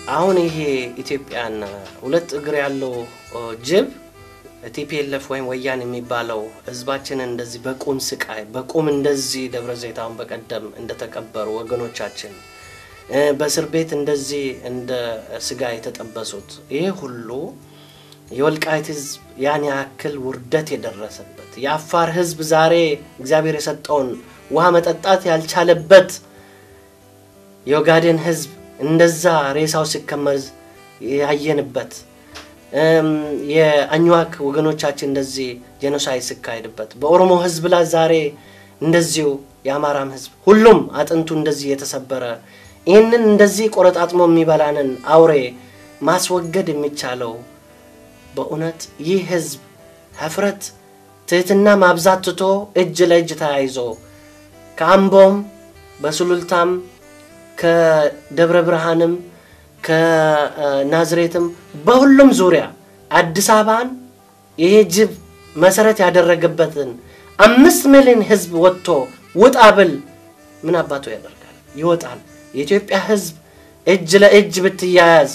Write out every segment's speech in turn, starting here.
አሁን ይሄ ኢትዮጵያን ሁለት እግር ያለው ጅብ ቲፒኤልኤፍ ወይም ወያኔ የሚባለው ህዝባችንን እንደዚህ በቁም ስቃይ በቁም እንደዚህ ደብረ ዘይት አሁን በቀደም እንደተቀበሩ ወገኖቻችን በእስር ቤት እንደዚህ እንደ ስጋ የተጠበሱት ይሄ ሁሉ የወልቃይት ህዝብ ያን ያክል ውርደት የደረሰበት የአፋር ህዝብ ዛሬ እግዚአብሔር የሰጠውን ውሃ መጠጣት ያልቻለበት የኦጋዴን ህዝብ እንደዛ ሬሳው ሲከመር ያየንበት የአኝዋክ ወገኖቻችን እንደዚህ ጄኖሳይድ ሲካሄድበት በኦሮሞ ህዝብ ላይ ዛሬ እንደዚሁ የአማራም ህዝብ ሁሉም አጥንቱ እንደዚህ የተሰበረ ይህንን እንደዚህ ቆረጣጥሞ የሚበላንን አውሬ ማስወገድ የሚቻለው በእውነት ይህ ህዝብ ህፍረት ትህትና ማብዛት ትቶ እጅ ለእጅ ተያይዞ ከአምቦም በሱሉልታም ከደብረ ብርሃንም ከናዝሬትም በሁሉም ዙሪያ አዲስ አበባን ይሄ ጅብ መሰረት ያደረገበትን አምስት ሚሊዮን ህዝብ ወጥቶ ውጣ ብል ምን አባቱ ያደርጋል? ይወጣል። የኢትዮጵያ ህዝብ እጅ ለእጅ ብትያያዝ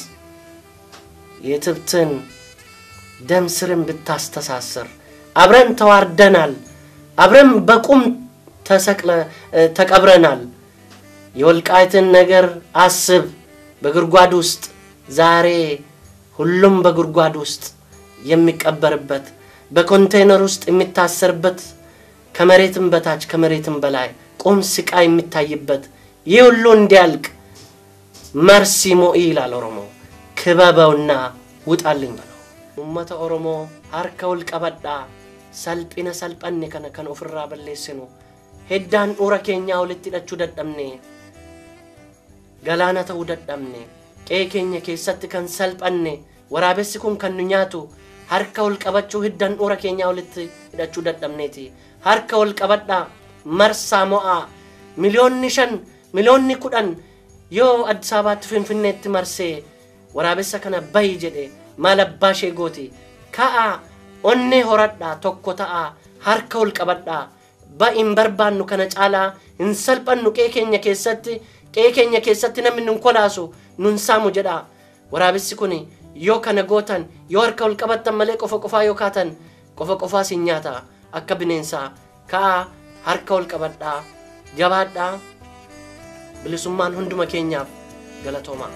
የትብትን ደም ስርን ብታስተሳስር አብረን ተዋርደናል፣ አብረን በቁም ተሰቅለ ተቀብረናል። የወልቃይትን ነገር አስብ። በጉድጓድ ውስጥ ዛሬ ሁሉም በጉድጓድ ውስጥ የሚቀበርበት በኮንቴይነር ውስጥ የሚታሰርበት ከመሬትም በታች ከመሬትም በላይ ቁም ስቃይ የሚታይበት ይህ ሁሉ እንዲያልቅ መርሲ ሞኢ ይላል ኦሮሞ። ክበበውና ውጣልኝ በለው። ኡመተ ኦሮሞ ሀርከ ውልቀበዳ ሰልጲነ ሰልጠኔ ከነ ከን ኦፍራ በሌስኑ ሄዳን ዱረ ኬኛ ወልtti hidhachuu dadhabne galaana ta'uu dadhabne qe'ee keenya keessatti kan salphanne waraabessi kun kan nu nyaatu harka ol qabachuu hiddan dhura keenyaa walitti hidhachuu dadhabneeti harka ol qabadhaa marsaa mo'aa miliyoonni shan miliyoonni kudhan yoo addis ababaatti finfinneetti marsee waraabessa kana bayi jedhe maal abbaa ishee gooti ka'aa onnee horadhaa tokko ta'aa harka ol qabadhaa ba'iin barbaannu kana caalaa hin salphannu qe'ee keenya keessatti qe'ee keenya keessatti namni nun kolaasu nun saamu jedha waraabessi kun yoo kana gootan yoo harka ol qabattan malee qofa qofaa yoo kaatan qofa qofaa sin nyaata akka bineensaa ka'aa harka ol qabadhaa jabaadhaa bilisummaan hunduma keenyaaf galatoomaa.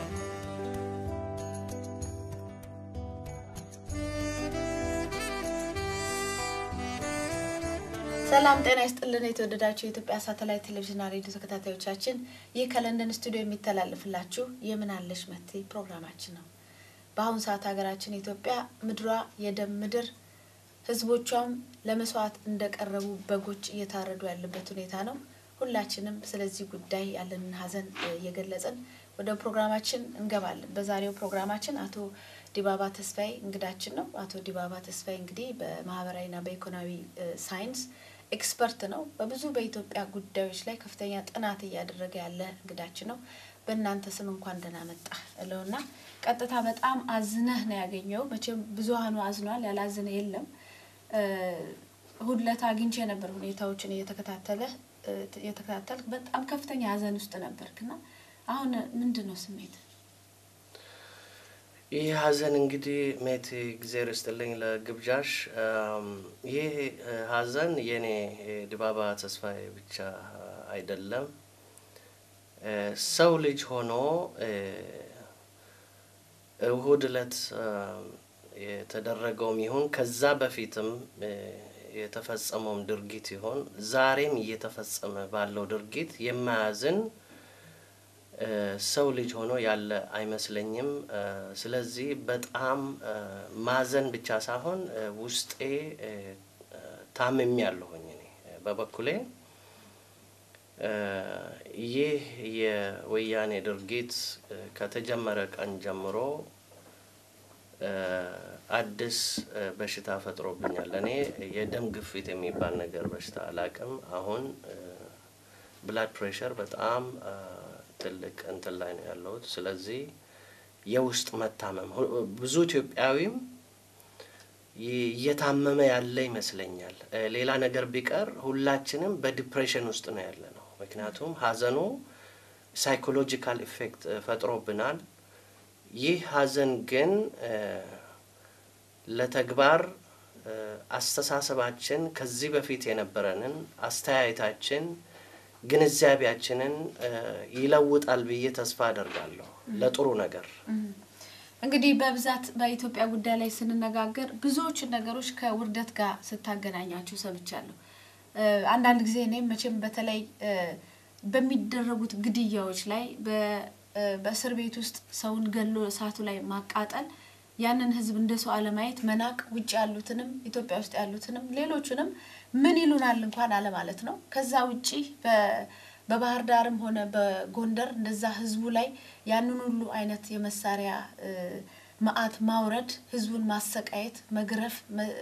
ሰላም ጤና ይስጥልን። የተወደዳችሁ የኢትዮጵያ ሳተላይት ቴሌቪዥንና ሬዲዮ ተከታታዮቻችን ይህ ከለንደን ስቱዲዮ የሚተላለፍላችሁ የምን አለሽ መቴ ፕሮግራማችን ነው። በአሁኑ ሰዓት ሀገራችን ኢትዮጵያ ምድሯ የደም ምድር፣ ህዝቦቿም ለመስዋዕት እንደቀረቡ በጎች እየታረዱ ያለበት ሁኔታ ነው። ሁላችንም ስለዚህ ጉዳይ ያለንን ሀዘን እየገለጽን ወደ ፕሮግራማችን እንገባለን። በዛሬው ፕሮግራማችን አቶ ዲባባ ተስፋዬ እንግዳችን ነው። አቶ ዲባባ ተስፋዬ እንግዲህ በማህበራዊና በኢኮኖሚ ሳይንስ ኤክስፐርት ነው። በብዙ በኢትዮጵያ ጉዳዮች ላይ ከፍተኛ ጥናት እያደረገ ያለ እንግዳችን ነው። በእናንተ ስም እንኳን ደህና መጣ እለውና ቀጥታ በጣም አዝነህ ነው ያገኘው። መቼም ብዙሀኑ አዝኗል፣ ያላዝነ የለም። እሑድ ዕለት አግኝቼ ነበር ሁኔታዎችን እየተከታተለ እየተከታተል በጣም ከፍተኛ ሀዘን ውስጥ ነበርክና አሁን ምንድን ነው ስሜት? ይህ ሀዘን እንግዲህ ሜት እግዜር ይስጥልኝ ለግብዣሽ። ይህ ሀዘን የኔ ዲባባ ተስፋዬ ብቻ አይደለም። ሰው ልጅ ሆኖ እሁድ ዕለት የተደረገውም ይሁን ከዛ በፊትም የተፈጸመውም ድርጊት ይሁን ዛሬም እየተፈጸመ ባለው ድርጊት የማያዝን ሰው ልጅ ሆኖ ያለ አይመስለኝም። ስለዚህ በጣም ማዘን ብቻ ሳይሆን ውስጤ ታምሜ ያለሁኝ እኔ በበኩሌ ይህ የወያኔ ድርጊት ከተጀመረ ቀን ጀምሮ አዲስ በሽታ ፈጥሮብኛል። እኔ የደም ግፊት የሚባል ነገር በሽታ አላቅም። አሁን ብላድ ፕሬሸር በጣም ትልቅ እንትን ላይ ነው ያለሁት። ስለዚህ የውስጥ መታመም ብዙ ኢትዮጵያዊም እየታመመ ያለ ይመስለኛል። ሌላ ነገር ቢቀር ሁላችንም በዲፕሬሽን ውስጥ ነው ያለ ነው። ምክንያቱም ሀዘኑ ሳይኮሎጂካል ኢፌክት ፈጥሮብናል። ይህ ሀዘን ግን ለተግባር አስተሳሰባችን ከዚህ በፊት የነበረንን አስተያየታችን ግንዛቤያችንን ይለውጣል ብዬ ተስፋ አደርጋለሁ ለጥሩ ነገር። እንግዲህ በብዛት በኢትዮጵያ ጉዳይ ላይ ስንነጋገር ብዙዎቹን ነገሮች ከውርደት ጋር ስታገናኛቸው ሰምቻለሁ። አንዳንድ ጊዜ እኔም መቼም በተለይ በሚደረጉት ግድያዎች ላይ በእስር ቤት ውስጥ ሰውን ገሎ እሳቱ ላይ ማቃጠል ያንን ህዝብ እንደ ሰው አለማየት መናቅ፣ ውጭ ያሉትንም ኢትዮጵያ ውስጥ ያሉትንም ሌሎቹንም ምን ይሉናል እንኳን አለማለት ነው። ከዛ ውጪ በባህር ዳርም ሆነ በጎንደር እንደዛ ህዝቡ ላይ ያንን ሁሉ አይነት የመሳሪያ መዓት ማውረድ፣ ህዝቡን ማሰቃየት፣ መግረፍ፣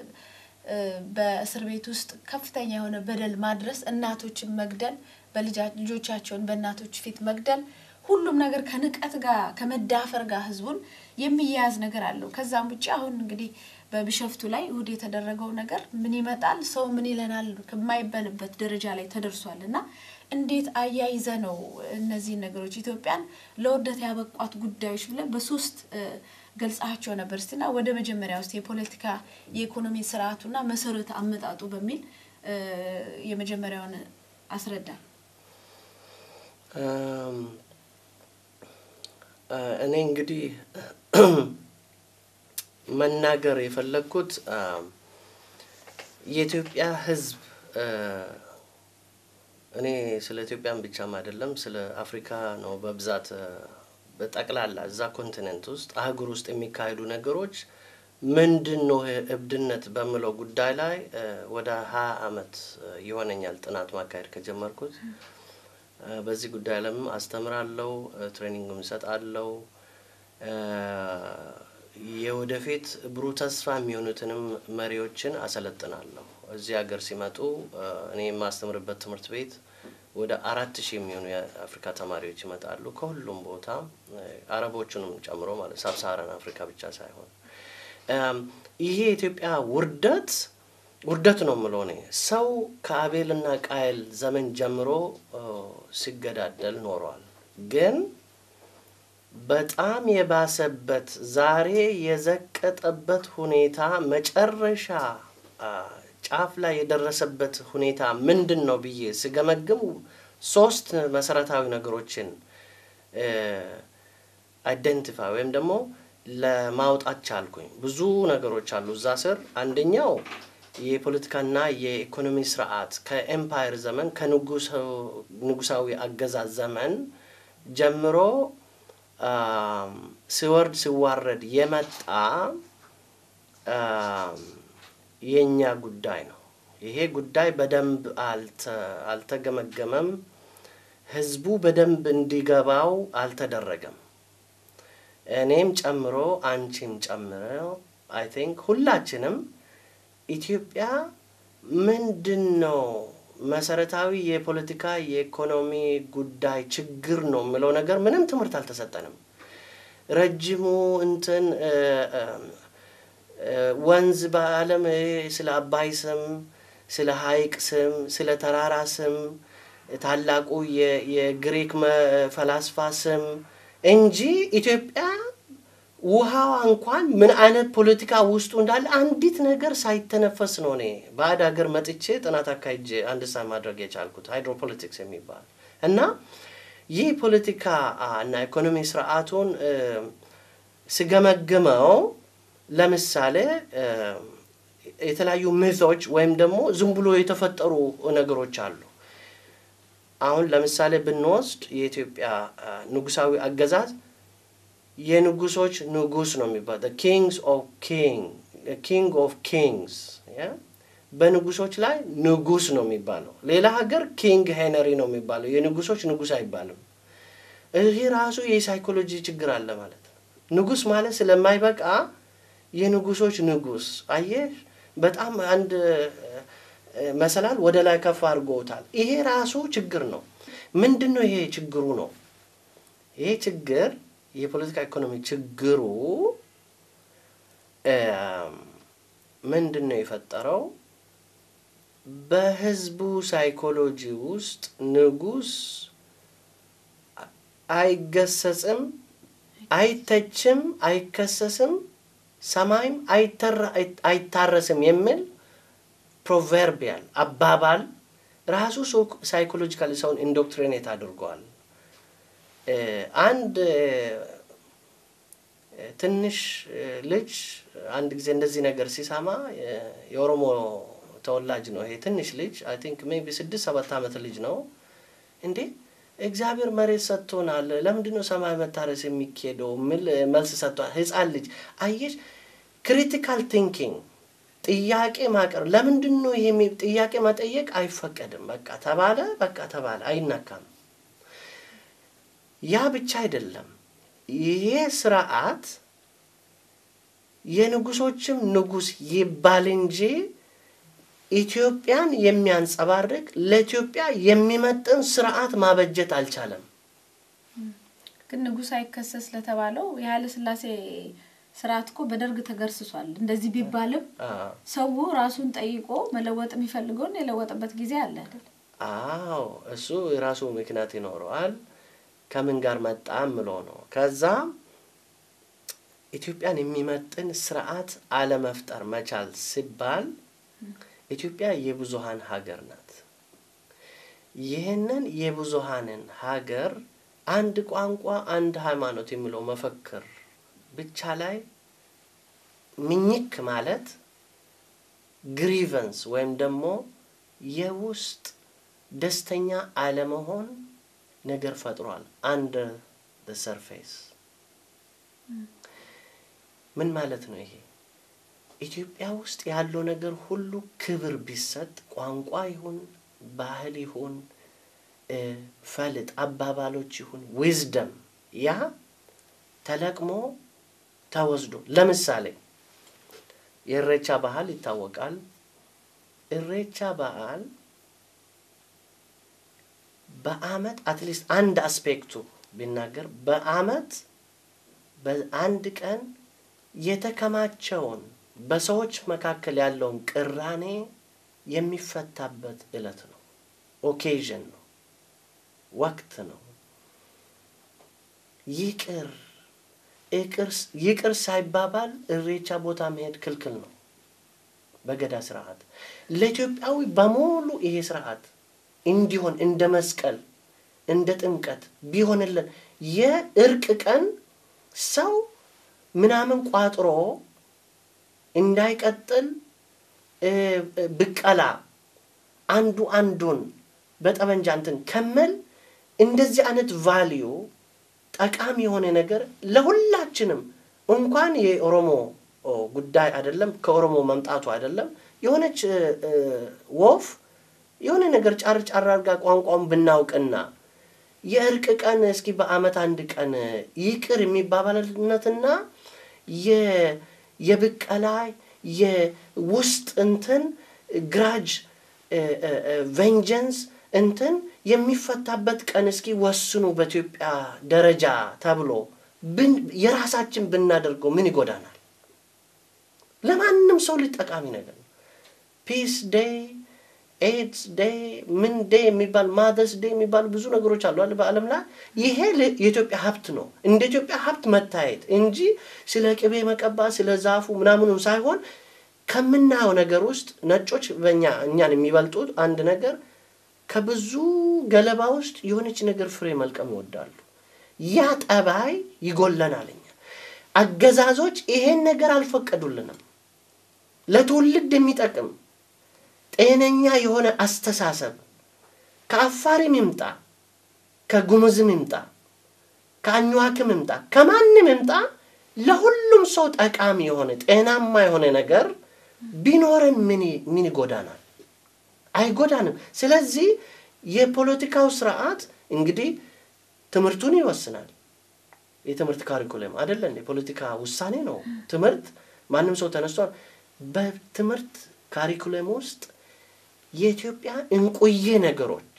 በእስር ቤት ውስጥ ከፍተኛ የሆነ በደል ማድረስ፣ እናቶችን መግደል፣ ልጆቻቸውን በእናቶች ፊት መግደል ሁሉም ነገር ከንቀት ጋር ከመዳፈር ጋር ህዝቡን የሚያያዝ ነገር አለው። ከዛም ውጭ አሁን እንግዲህ በቢሸፍቱ ላይ እሁድ የተደረገው ነገር ምን ይመጣል ሰው ምን ይለናል ከማይበልበት ደረጃ ላይ ተደርሷል እና እንዴት አያይዘ ነው እነዚህን ነገሮች ኢትዮጵያን ለውርደት ያበቋት ጉዳዮች ብለን በሶስት ገልጻቸው ነበር። እስቲና ወደ መጀመሪያ ውስጥ የፖለቲካ የኢኮኖሚ ስርዓቱና መሰረተ አመጣጡ በሚል የመጀመሪያውን አስረዳል። እኔ እንግዲህ መናገር የፈለግኩት የኢትዮጵያ ሕዝብ እኔ ስለ ኢትዮጵያን ብቻም አይደለም ስለ አፍሪካ ነው በብዛት በጠቅላላ እዛ ኮንቲኔንት ውስጥ አህጉር ውስጥ የሚካሄዱ ነገሮች ምንድን ነው እብድነት በምለው ጉዳይ ላይ ወደ ሀያ አመት ይሆነኛል ጥናት ማካሄድ ከጀመርኩት። በዚህ ጉዳይ ላይም አስተምራለሁ፣ ትሬኒንግም እሰጣለሁ። የወደፊት ብሩህ ተስፋ የሚሆኑትንም መሪዎችን አሰለጥናለሁ። እዚህ ሀገር ሲመጡ እኔ የማስተምርበት ትምህርት ቤት ወደ አራት ሺህ የሚሆኑ የአፍሪካ ተማሪዎች ይመጣሉ ከሁሉም ቦታ አረቦቹንም ጨምሮ ማለት ሳብሳሃራን አፍሪካ ብቻ ሳይሆን ይሄ የኢትዮጵያ ውርደት ውርደት ነው የምለው እኔ ሰው ከአቤልና ቃየል ዘመን ጀምሮ ሲገዳደል ኖሯል። ግን በጣም የባሰበት ዛሬ የዘቀጠበት ሁኔታ መጨረሻ ጫፍ ላይ የደረሰበት ሁኔታ ምንድን ነው ብዬ ስገመግም ሶስት መሰረታዊ ነገሮችን አይደንቲፋይ ወይም ደግሞ ለማውጣት ቻልኩኝ። ብዙ ነገሮች አሉ እዛ ስር። አንደኛው የፖለቲካና የኢኮኖሚ ስርዓት ከኤምፓየር ዘመን ከንጉሳዊ አገዛዝ ዘመን ጀምሮ ሲወርድ ሲዋረድ የመጣ የእኛ ጉዳይ ነው። ይሄ ጉዳይ በደንብ አልተገመገመም። ህዝቡ በደንብ እንዲገባው አልተደረገም። እኔም ጨምሮ አንቺም ጨምሮ አይ ቲንክ ሁላችንም ኢትዮጵያ ምንድን ነው መሰረታዊ የፖለቲካ የኢኮኖሚ ጉዳይ ችግር ነው የምለው ነገር ምንም ትምህርት አልተሰጠንም። ረጅሙ እንትን ወንዝ በዓለም ስለ አባይ ስም፣ ስለ ሀይቅ ስም፣ ስለ ተራራ ስም፣ ታላቁ የግሪክ ፈላስፋ ስም እንጂ ኢትዮጵያ ውሃዋ እንኳን ምን አይነት ፖለቲካ ውስጡ እንዳለ አንዲት ነገር ሳይተነፈስ ነው እኔ ባዕድ ሀገር መጥቼ ጥናት አካሄጄ አንደርስታንድ ማድረግ የቻልኩት ሃይድሮፖለቲክስ የሚባል እና ይህ ፖለቲካ እና ኢኮኖሚ ስርዓቱን ስገመግመው ለምሳሌ የተለያዩ ምቶች ወይም ደግሞ ዝም ብሎ የተፈጠሩ ነገሮች አሉ። አሁን ለምሳሌ ብንወስድ የኢትዮጵያ ንጉሳዊ አገዛዝ የንጉሶች ንጉስ ነው የሚባለው ኪንግስ ኦፍ ኪንግ ኪንግ ኦፍ ኪንግስ በንጉሶች ላይ ንጉስ ነው የሚባለው። ሌላ ሀገር ኪንግ ሄነሪ ነው የሚባለው፣ የንጉሶች ንጉስ አይባልም። ይህ ራሱ የሳይኮሎጂ ችግር አለ ማለት ነው። ንጉስ ማለት ስለማይበቃ የንጉሶች ንጉስ አየህ፣ በጣም አንድ መሰላል ወደ ላይ ከፍ አድርጎታል። ይሄ ራሱ ችግር ነው። ምንድን ነው ይሄ ችግሩ ነው? ይሄ ችግር የፖለቲካ ኢኮኖሚ ችግሩ ምንድን ነው የፈጠረው? በህዝቡ ሳይኮሎጂ ውስጥ ንጉስ አይገሰጽም፣ አይተችም፣ አይከሰስም፣ ሰማይም አይተራ- አይታረስም የሚል ፕሮቨርቢያል አባባል ራሱ ሳይኮሎጂካሊ ሰውን ኢንዶክትሪኔት አድርጓል። እ፣ አንድ እ፣ ትንሽ እ፣ ልጅ አንድ ጊዜ እንደዚህ ነገር ሲሰማ እ፣ የኦሮሞ ተወላጅ ነው ይሄ ትንሽ ልጅ አይ ቲንክ ሜይ ቢ ስድስት ሰባት ዓመት ልጅ ነው እንዴ እግዚአብሔር መሬት ሰጥቶናል፣ ለምንድን ነው ሰማይ መታረስ የሚካሄደው? የሚል መልስ ሰጥቷል። ህፃን ልጅ አየሽ፣ ክሪቲካል ቲንኪንግ ጥያቄ ማቅረብ ለምንድን ነው ይሄ የሚ- ጥያቄ መጠየቅ አይፈቀድም። በቃ ተባለ፣ በቃ ተባለ፣ አይነካም። ያ ብቻ አይደለም። ይሄ ስርዓት የንጉሶችም ንጉስ ይባል እንጂ ኢትዮጵያን የሚያንጸባርቅ ለኢትዮጵያ የሚመጥን ስርዓት ማበጀት አልቻለም። ግን ንጉሥ አይከሰስ ለተባለው የኃይለ ሥላሴ ስርዓት እኮ በደርግ ተገርስሷል። እንደዚህ ቢባልም አዎ ሰው ራሱን ጠይቆ መለወጥ የሚፈልገውን የለወጠበት ጊዜ አለ አይደል? አዎ እሱ የራሱ ምክንያት ይኖረዋል። ከምን ጋር መጣ ምሎ ነው። ከዛ ኢትዮጵያን የሚመጥን ስርዓት አለመፍጠር መቻል ሲባል ኢትዮጵያ የብዙሃን ሀገር ናት። ይህንን የብዙሃንን ሀገር አንድ ቋንቋ፣ አንድ ሃይማኖት የሚለው መፈክር ብቻ ላይ ምኝክ ማለት ግሪቨንስ ወይም ደግሞ የውስጥ ደስተኛ አለመሆን ነገር ፈጥሯል። አንደር ደ ሰርፌስ ምን ማለት ነው ይሄ? ኢትዮጵያ ውስጥ ያለው ነገር ሁሉ ክብር ቢሰጥ ቋንቋ ይሁን ባህል ይሁን እ፣ ፈልጥ አባባሎች ይሁን ዊዝደም ያ ተለቅሞ ተወስዶ ለምሳሌ የእሬቻ ባህል ይታወቃል። እሬቻ በዓል በአመት አትሊስት አንድ አስፔክቱ ቢናገር በአመት በአንድ ቀን የተከማቸውን በሰዎች መካከል ያለውን ቅራኔ የሚፈታበት እለት ነው። ኦኬዥን ነው፣ ወቅት ነው። ይቅር ይቅር- ይቅር ሳይባባል እሬቻ ቦታ መሄድ ክልክል ነው በገዳ ስርዓት። ለኢትዮጵያዊ በሙሉ ይሄ ስርዓት እንዲሆን እንደ መስቀል እንደ ጥምቀት ቢሆንልን የእርቅ ቀን ሰው ምናምን ቋጥሮ እንዳይቀጥል እ፣ እ፣ ብቀላ አንዱ አንዱን በጠመንጃ እንትን ከመል እንደዚህ አይነት ቫሊዩ ጠቃሚ የሆነ ነገር ለሁላችንም እንኳን የኦሮሞ ኦ፣ ጉዳይ አይደለም ከኦሮሞ መምጣቱ አይደለም የሆነች እ፣ እ፣ ወፍ የሆነ ነገር ጫር ጫር አድርጋ ቋንቋውን ብናውቅና የእርቅ ቀን እስኪ በአመት አንድ ቀን ይቅር የሚባባልነትና የ- የብቀላ የውስጥ እንትን ግራጅ ቬንጀንስ እንትን የሚፈታበት ቀን እስኪ ወስኑ በኢትዮጵያ ደረጃ ተብሎ ብን- የራሳችን ብናደርገው ምን ይጎዳናል? ለማንም ሰው ልጅ ጠቃሚ ነገር ነው። ፒስ ዴይ ኤድስ ዴይ ምን ዴይ የሚባል ማደርስ ዴይ የሚባሉ ብዙ ነገሮች አሉ አይደል በዓለም ላይ ይሄ ል- የኢትዮጵያ ሀብት ነው እንደ ኢትዮጵያ ሀብት መታየት እንጂ ስለ ቅቤ መቀባት ስለ ዛፉ ምናምኑ ሳይሆን ከምናየው ነገር ውስጥ ነጮች በእኛ እኛን የሚበልጡት አንድ ነገር ከብዙ ገለባ ውስጥ የሆነች ነገር ፍሬ መልቀም ይወዳሉ ያ ጠባይ ይጎለናል እኛ አገዛዞች ይሄን ነገር አልፈቀዱልንም ለትውልድ የሚጠቅም ጤነኛ የሆነ አስተሳሰብ ከአፋርም ይምጣ ከጉሙዝም ይምጣ ከአኝዋክም ይምጣ ከማንም ይምጣ ለሁሉም ሰው ጠቃሚ የሆነ ጤናማ የሆነ ነገር ቢኖረን ምን ይ- ምን ይጎዳናል? አይጎዳንም። ስለዚህ የፖለቲካው ስርዓት እንግዲህ ትምህርቱን ይወስናል። የትምህርት ካሪኩለም አይደለን፣ የፖለቲካ ውሳኔ ነው። ትምህርት ማንም ሰው ተነስቷል። በትምህርት ካሪኩለም ውስጥ የኢትዮጵያ እንቁዬ ነገሮች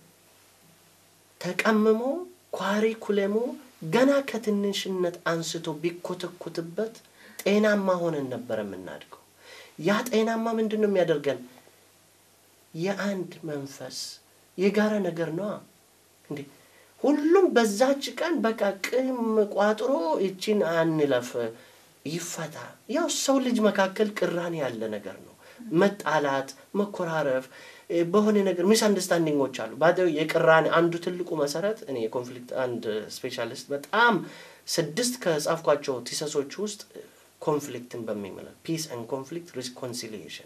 ተቀምሞ ኳሪኩለሙ ገና ከትንሽነት አንስቶ ቢኮተኮትበት ጤናማ ሆነን ነበር የምናድገው። ያ ጤናማ ምንድን ነው የሚያደርገን? የአንድ መንፈስ የጋራ ነገር ነዋ። እንዴ ሁሉም በዛች ቀን በቃ ቅም ቋጥሮ ይችን አንለፍ ይፈታ። ያው ሰው ልጅ መካከል ቅራኔ ያለ ነገር ነው። መጣላት፣ መኮራረፍ እ፣ በሆነ ነገር ሚስ አንደርስታንዲንጎች አሉ። ባደ የቅራኔ አንዱ ትልቁ መሰረት እኔ የኮንፍሊክት አንድ ስፔሻሊስት በጣም ስድስት ከጻፍኳቸው ቲሰሶች ውስጥ ኮንፍሊክትን በሚመለከት ፒስ ኤንድ ኮንፍሊክት ሪኮንሲሊዬሽን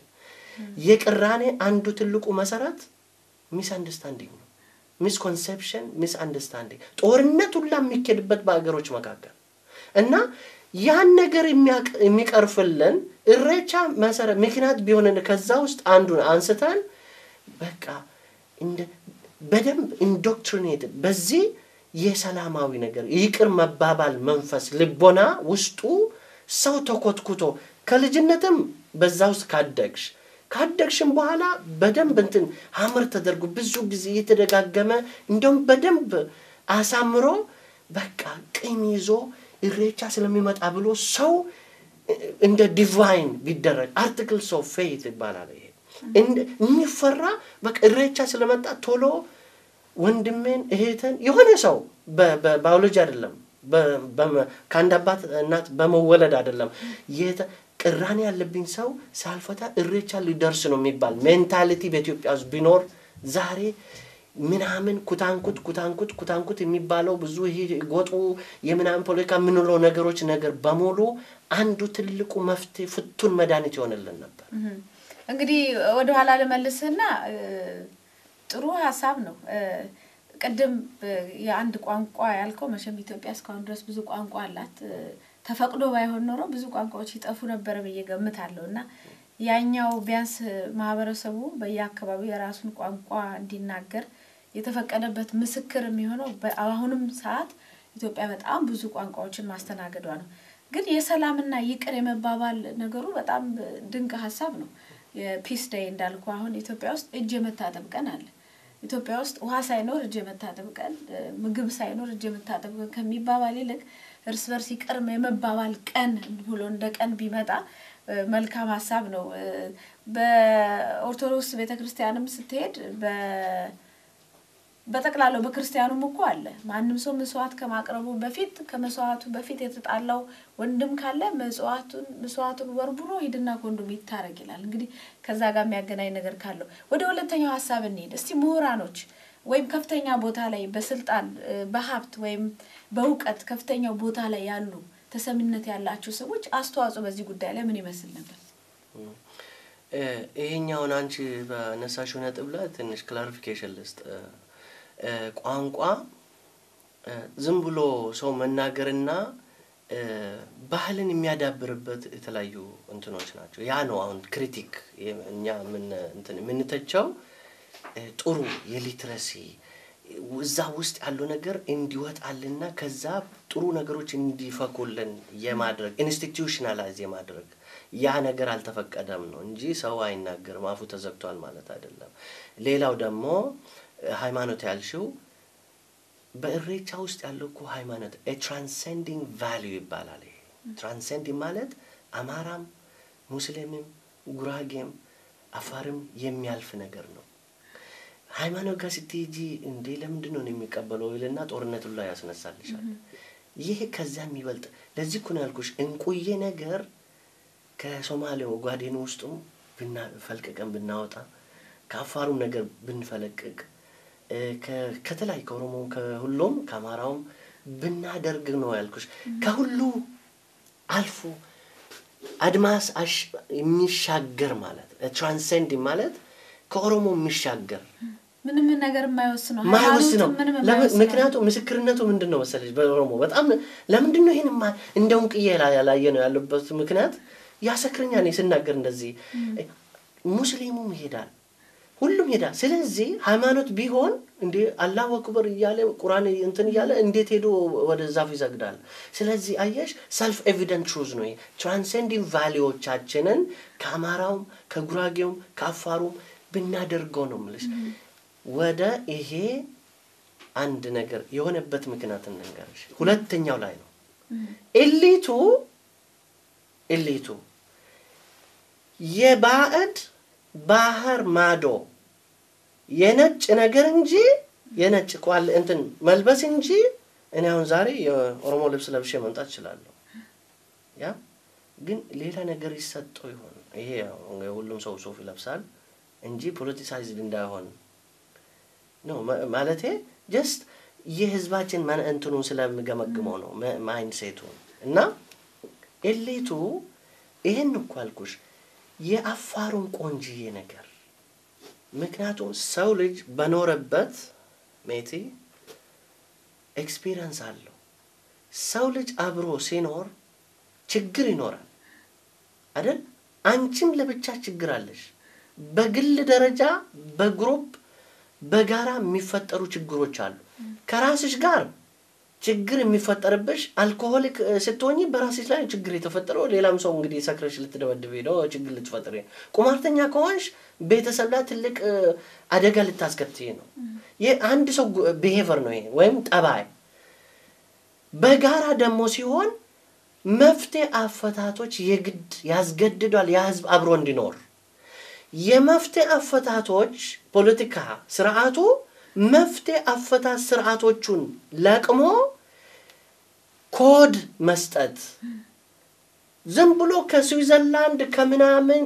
የቅራኔ አንዱ ትልቁ መሰረት ሚስ አንደርስታንዲንግ ነው። ሚስኮንሴፕሽን ሚስ አንደርስታንዲንግ ጦርነት ሁላ የሚኬድበት በሀገሮች መካከል እና ያን ነገር የሚያቅ- የሚቀርፍልን እሬቻ መሰረት ምክንያት ቢሆንን ከዛ ውስጥ አንዱን አንስተን በቃ እንደ በደንብ ኢንዶክትሪኔትድ በዚህ የሰላማዊ ነገር ይቅር መባባል መንፈስ ልቦና ውስጡ ሰው ተኮትኩቶ ከልጅነትም በዛ ውስጥ ካደግሽ ካደግሽም በኋላ በደንብ እንትን ሀምር ተደርጎ ብዙ ጊዜ እየተደጋገመ እንደውም በደንብ አሳምሮ በቃ ቂም ይዞ ኢሬቻ ስለሚመጣ ብሎ ሰው እንደ ዲቫይን ቢደረግ አርቲክልስ ኦፍ ፌይት ይባላል። ይሄ እንደ- የሚፈራ በቃ ኢሬቻ ስለመጣ ቶሎ ወንድሜን እህትን የሆነ ሰው በ- በባዮሎጂ አይደለም በ- በመ- ከአንድ አባት እናት በመወለድ አይደለም የተ- ቅራኔ ያለብኝ ሰው ሳልፈታ እሬቻ ሊደርስ ነው የሚባል ሜንታሊቲ በኢትዮጵያ ውስጥ ቢኖር ዛሬ ምናምን ኩታንኩት ኩታንኩት ኩታንኩት የሚባለው ብዙ ይሄ ጎጡ የምናምን ፖለቲካ የምንለው ነገሮች ነገር በሙሉ አንዱ ትልቁ መፍትሄ ፍቱን መድኃኒት ይሆንልን ነበር። እህም። እንግዲህ ወደኋላ ልመልስና እ፣ ጥሩ ሀሳብ ነው። እ፣ ቅድም እ፣ የአንድ ቋንቋ ያልከው መቼም ኢትዮጵያ እስካሁን ድረስ ብዙ ቋንቋ አላት። እ፣ ተፈቅዶ ባይሆን ኖሮ ብዙ ቋንቋዎች ይጠፉ ነበረ ብዬ ገምታለሁ እና ያኛው ቢያንስ ማህበረሰቡ በየአካባቢው የራሱን ቋንቋ እንዲናገር የተፈቀደበት ምስክር የሚሆነው በአሁንም ሰዓት ኢትዮጵያ በጣም ብዙ ቋንቋዎችን ማስተናገዷ ነው። ግን የሰላምና ይቅር የመባባል ነገሩ በጣም ድንቅ ሀሳብ ነው። የፒስ ዴይ እንዳልኩ አሁን ኢትዮጵያ ውስጥ እጅ የመታጠብ ቀን አለ። ኢትዮጵያ ውስጥ ውሃ ሳይኖር እጅ የመታጠብ ቀን፣ እ፣ ምግብ ሳይኖር እጅ የመታጠብ ቀን ከሚባባል ይልቅ እርስ በርስ ይቅር የመባባል ቀን ብሎ እንደ ቀን ቢመጣ እ፣ መልካም ሀሳብ ነው። እ፣ በኦርቶዶክስ ቤተክርስቲያንም ስትሄድ በ በጠቅላላው በክርስቲያኑም እኮ አለ። ማንም ሰው መስዋዕት ከማቅረቡ በፊት ከመስዋዕቱ በፊት የተጣላው ወንድም ካለ መስዋዕቱን መስዋዕቱን ወርብሮ ሂድና ከወንድሙ ይታረቅ ይላል። እንግዲህ ከዛ ጋር የሚያገናኝ ነገር ካለው ወደ ሁለተኛው ሀሳብ እንሄድ እስቲ። ምሁራኖች ወይም ከፍተኛ ቦታ ላይ በስልጣን እ፣ በሀብት ወይም በእውቀት ከፍተኛው ቦታ ላይ ያሉ ተሰሚነት ያላቸው ሰዎች አስተዋጽኦ በዚህ ጉዳይ ላይ ምን ይመስል ነበር? እ፣ ይሄኛውን አንቺ በነሳሽው ነጥብ ላይ ትንሽ ክላሪፊኬሽን ልስጥ። እ፣ እ፣ ቋንቋ እ፣ ዝም ብሎ ሰው መናገርና እ፣ ባህልን የሚያዳብርበት የተለያዩ እንትኖች ናቸው። ያ ነው አሁን ክሪቲክ የ- እኛ ምን እንትን የምንተቸው እ፣ ጥሩ የሊትረሲ እዛ ውስጥ ያለው ነገር እንዲወጣልና ከዛ ጥሩ ነገሮች እንዲፈኩልን የማድረግ ኢንስቲትዩሽናላይዝ የማድረግ ያ ነገር አልተፈቀደም ነው እንጂ ሰው አይናገርም፣ አፉ ተዘግቷል ማለት አይደለም። ሌላው ደግሞ እ፣ ሃይማኖት ያልሽው በእሬቻ ውስጥ ያለው እኮ ሃይማኖት ትራንሴንዲንግ ቫሊዩ ይባላል። ይሄ ትራንሴንዲንግ ማለት አማራም፣ ሙስሊምም፣ ጉራጌም፣ አፋርም የሚያልፍ ነገር ነው። ሃይማኖት ጋር ስትሄጂ እንዴ ለምንድን ነው የሚቀበለው ይልና ጦርነቱ ላይ ያስነሳልሻል። ይህ ከዛ የሚበልጥ ለዚህ እኮ ነው ያልኩሽ እንቁዬ ነገር ከሶማሌው ጓዴን ውስጡም ብና- ፈልቅቀን ብናወጣ ከአፋሩም ነገር ብንፈለቅቅ እ፣ ከ- ከተለያዩ ከኦሮሞም ከሁሉም ከአማራውም ብናደርግ ነው ያልኩሽ። ከሁሉ አልፎ አድማስ አሽ- የሚሻገር ማለት ትራንሴንድ ማለት ከኦሮሞ የሚሻገር ምንም ነገር የማይወስነው ማይወስ ነው። ሃይማኖትም ምንም ለምን- የማይወስነው ምክንያቱም ምስክርነቱ ምንድን ነው መሰለች? በኦሮሞ በጣም ለምንድን ነው ይህን እንደ ውንቅዬ ላ- ያላየ ነው ያለበት ምክንያት ያሰክረኛል። እኔ ስናገር እንደዚህ ሙስሊሙም ይሄዳል፣ ሁሉም ይሄዳል። ስለዚህ ሃይማኖት ቢሆን እንዴ አላሁ አክበር እያለ ቁርአን እንትን እያለ እንዴት ሄዶ ወደ ዛፍ ይሰግዳል? ስለዚህ አየሽ ሰልፍ ኤቪደንት ትሩዝ ነው። ትራንሴንዲንግ ቫሊዎቻችንን ከአማራውም ከጉራጌውም ከአፋሩም ብናደርገው ነው የምልሽ። ወደ ይሄ አንድ ነገር የሆነበት ምክንያት እንንገርሽ። ሁለተኛው ላይ ነው ኤሊቱ ኤሊቱ የባዕድ ባህር ማዶ የነጭ ነገር እንጂ የነጭ ቋል እንትን መልበስ እንጂ እኔ አሁን ዛሬ የኦሮሞ ልብስ ለብሼ መምጣት እችላለሁ። ያ ግን ሌላ ነገር ይሰጠው ይሆን? ይሄ ያው ሁሉም ሰው ሱፍ ይለብሳል እንጂ ፖለቲሳይዝድ እንዳይሆን ነው ማለቴ ጀስት የህዝባችን መን እንትኑን ስለምገመግመው ነው ማይንድ ሴቱን እና ኤሊቱ ይህን እኮ አልኩሽ የአፋሩን ቆንጅዬ ነገር ምክንያቱም ሰው ልጅ በኖረበት ሜቲ ኤክስፒሪየንስ አለው። ሰው ልጅ አብሮ ሲኖር ችግር ይኖራል አይደል? አንቺም ለብቻ ችግር አለሽ። በግል ደረጃ በግሩፕ በጋራ የሚፈጠሩ ችግሮች አሉ። ከራስሽ ጋር ችግር የሚፈጠርብሽ አልኮሆሊክ ስትሆኝ በራስሽ ላይ ችግር የተፈጠረው ሌላም ሰው እንግዲህ ሰክረሽ ልትደበድብ ሄደው ችግር ልትፈጥር ቁማርተኛ ከሆንሽ ቤተሰብ ላይ ትልቅ አደጋ ልታስከትይ ነው። ይህ አንድ ሰው ብሄቨር ነው ይሄ ወይም ጠባይ። በጋራ ደግሞ ሲሆን መፍትሄ አፈታቶች የግድ ያስገድዷል ያ ህዝብ አብሮ እንዲኖር የመፍትሄ አፈታቶች ፖለቲካ ስርዓቱ መፍትሄ አፈታት ስርዓቶቹን ለቅሞ ኮድ መስጠት ዝም ብሎ ከስዊዘርላንድ ከምናምን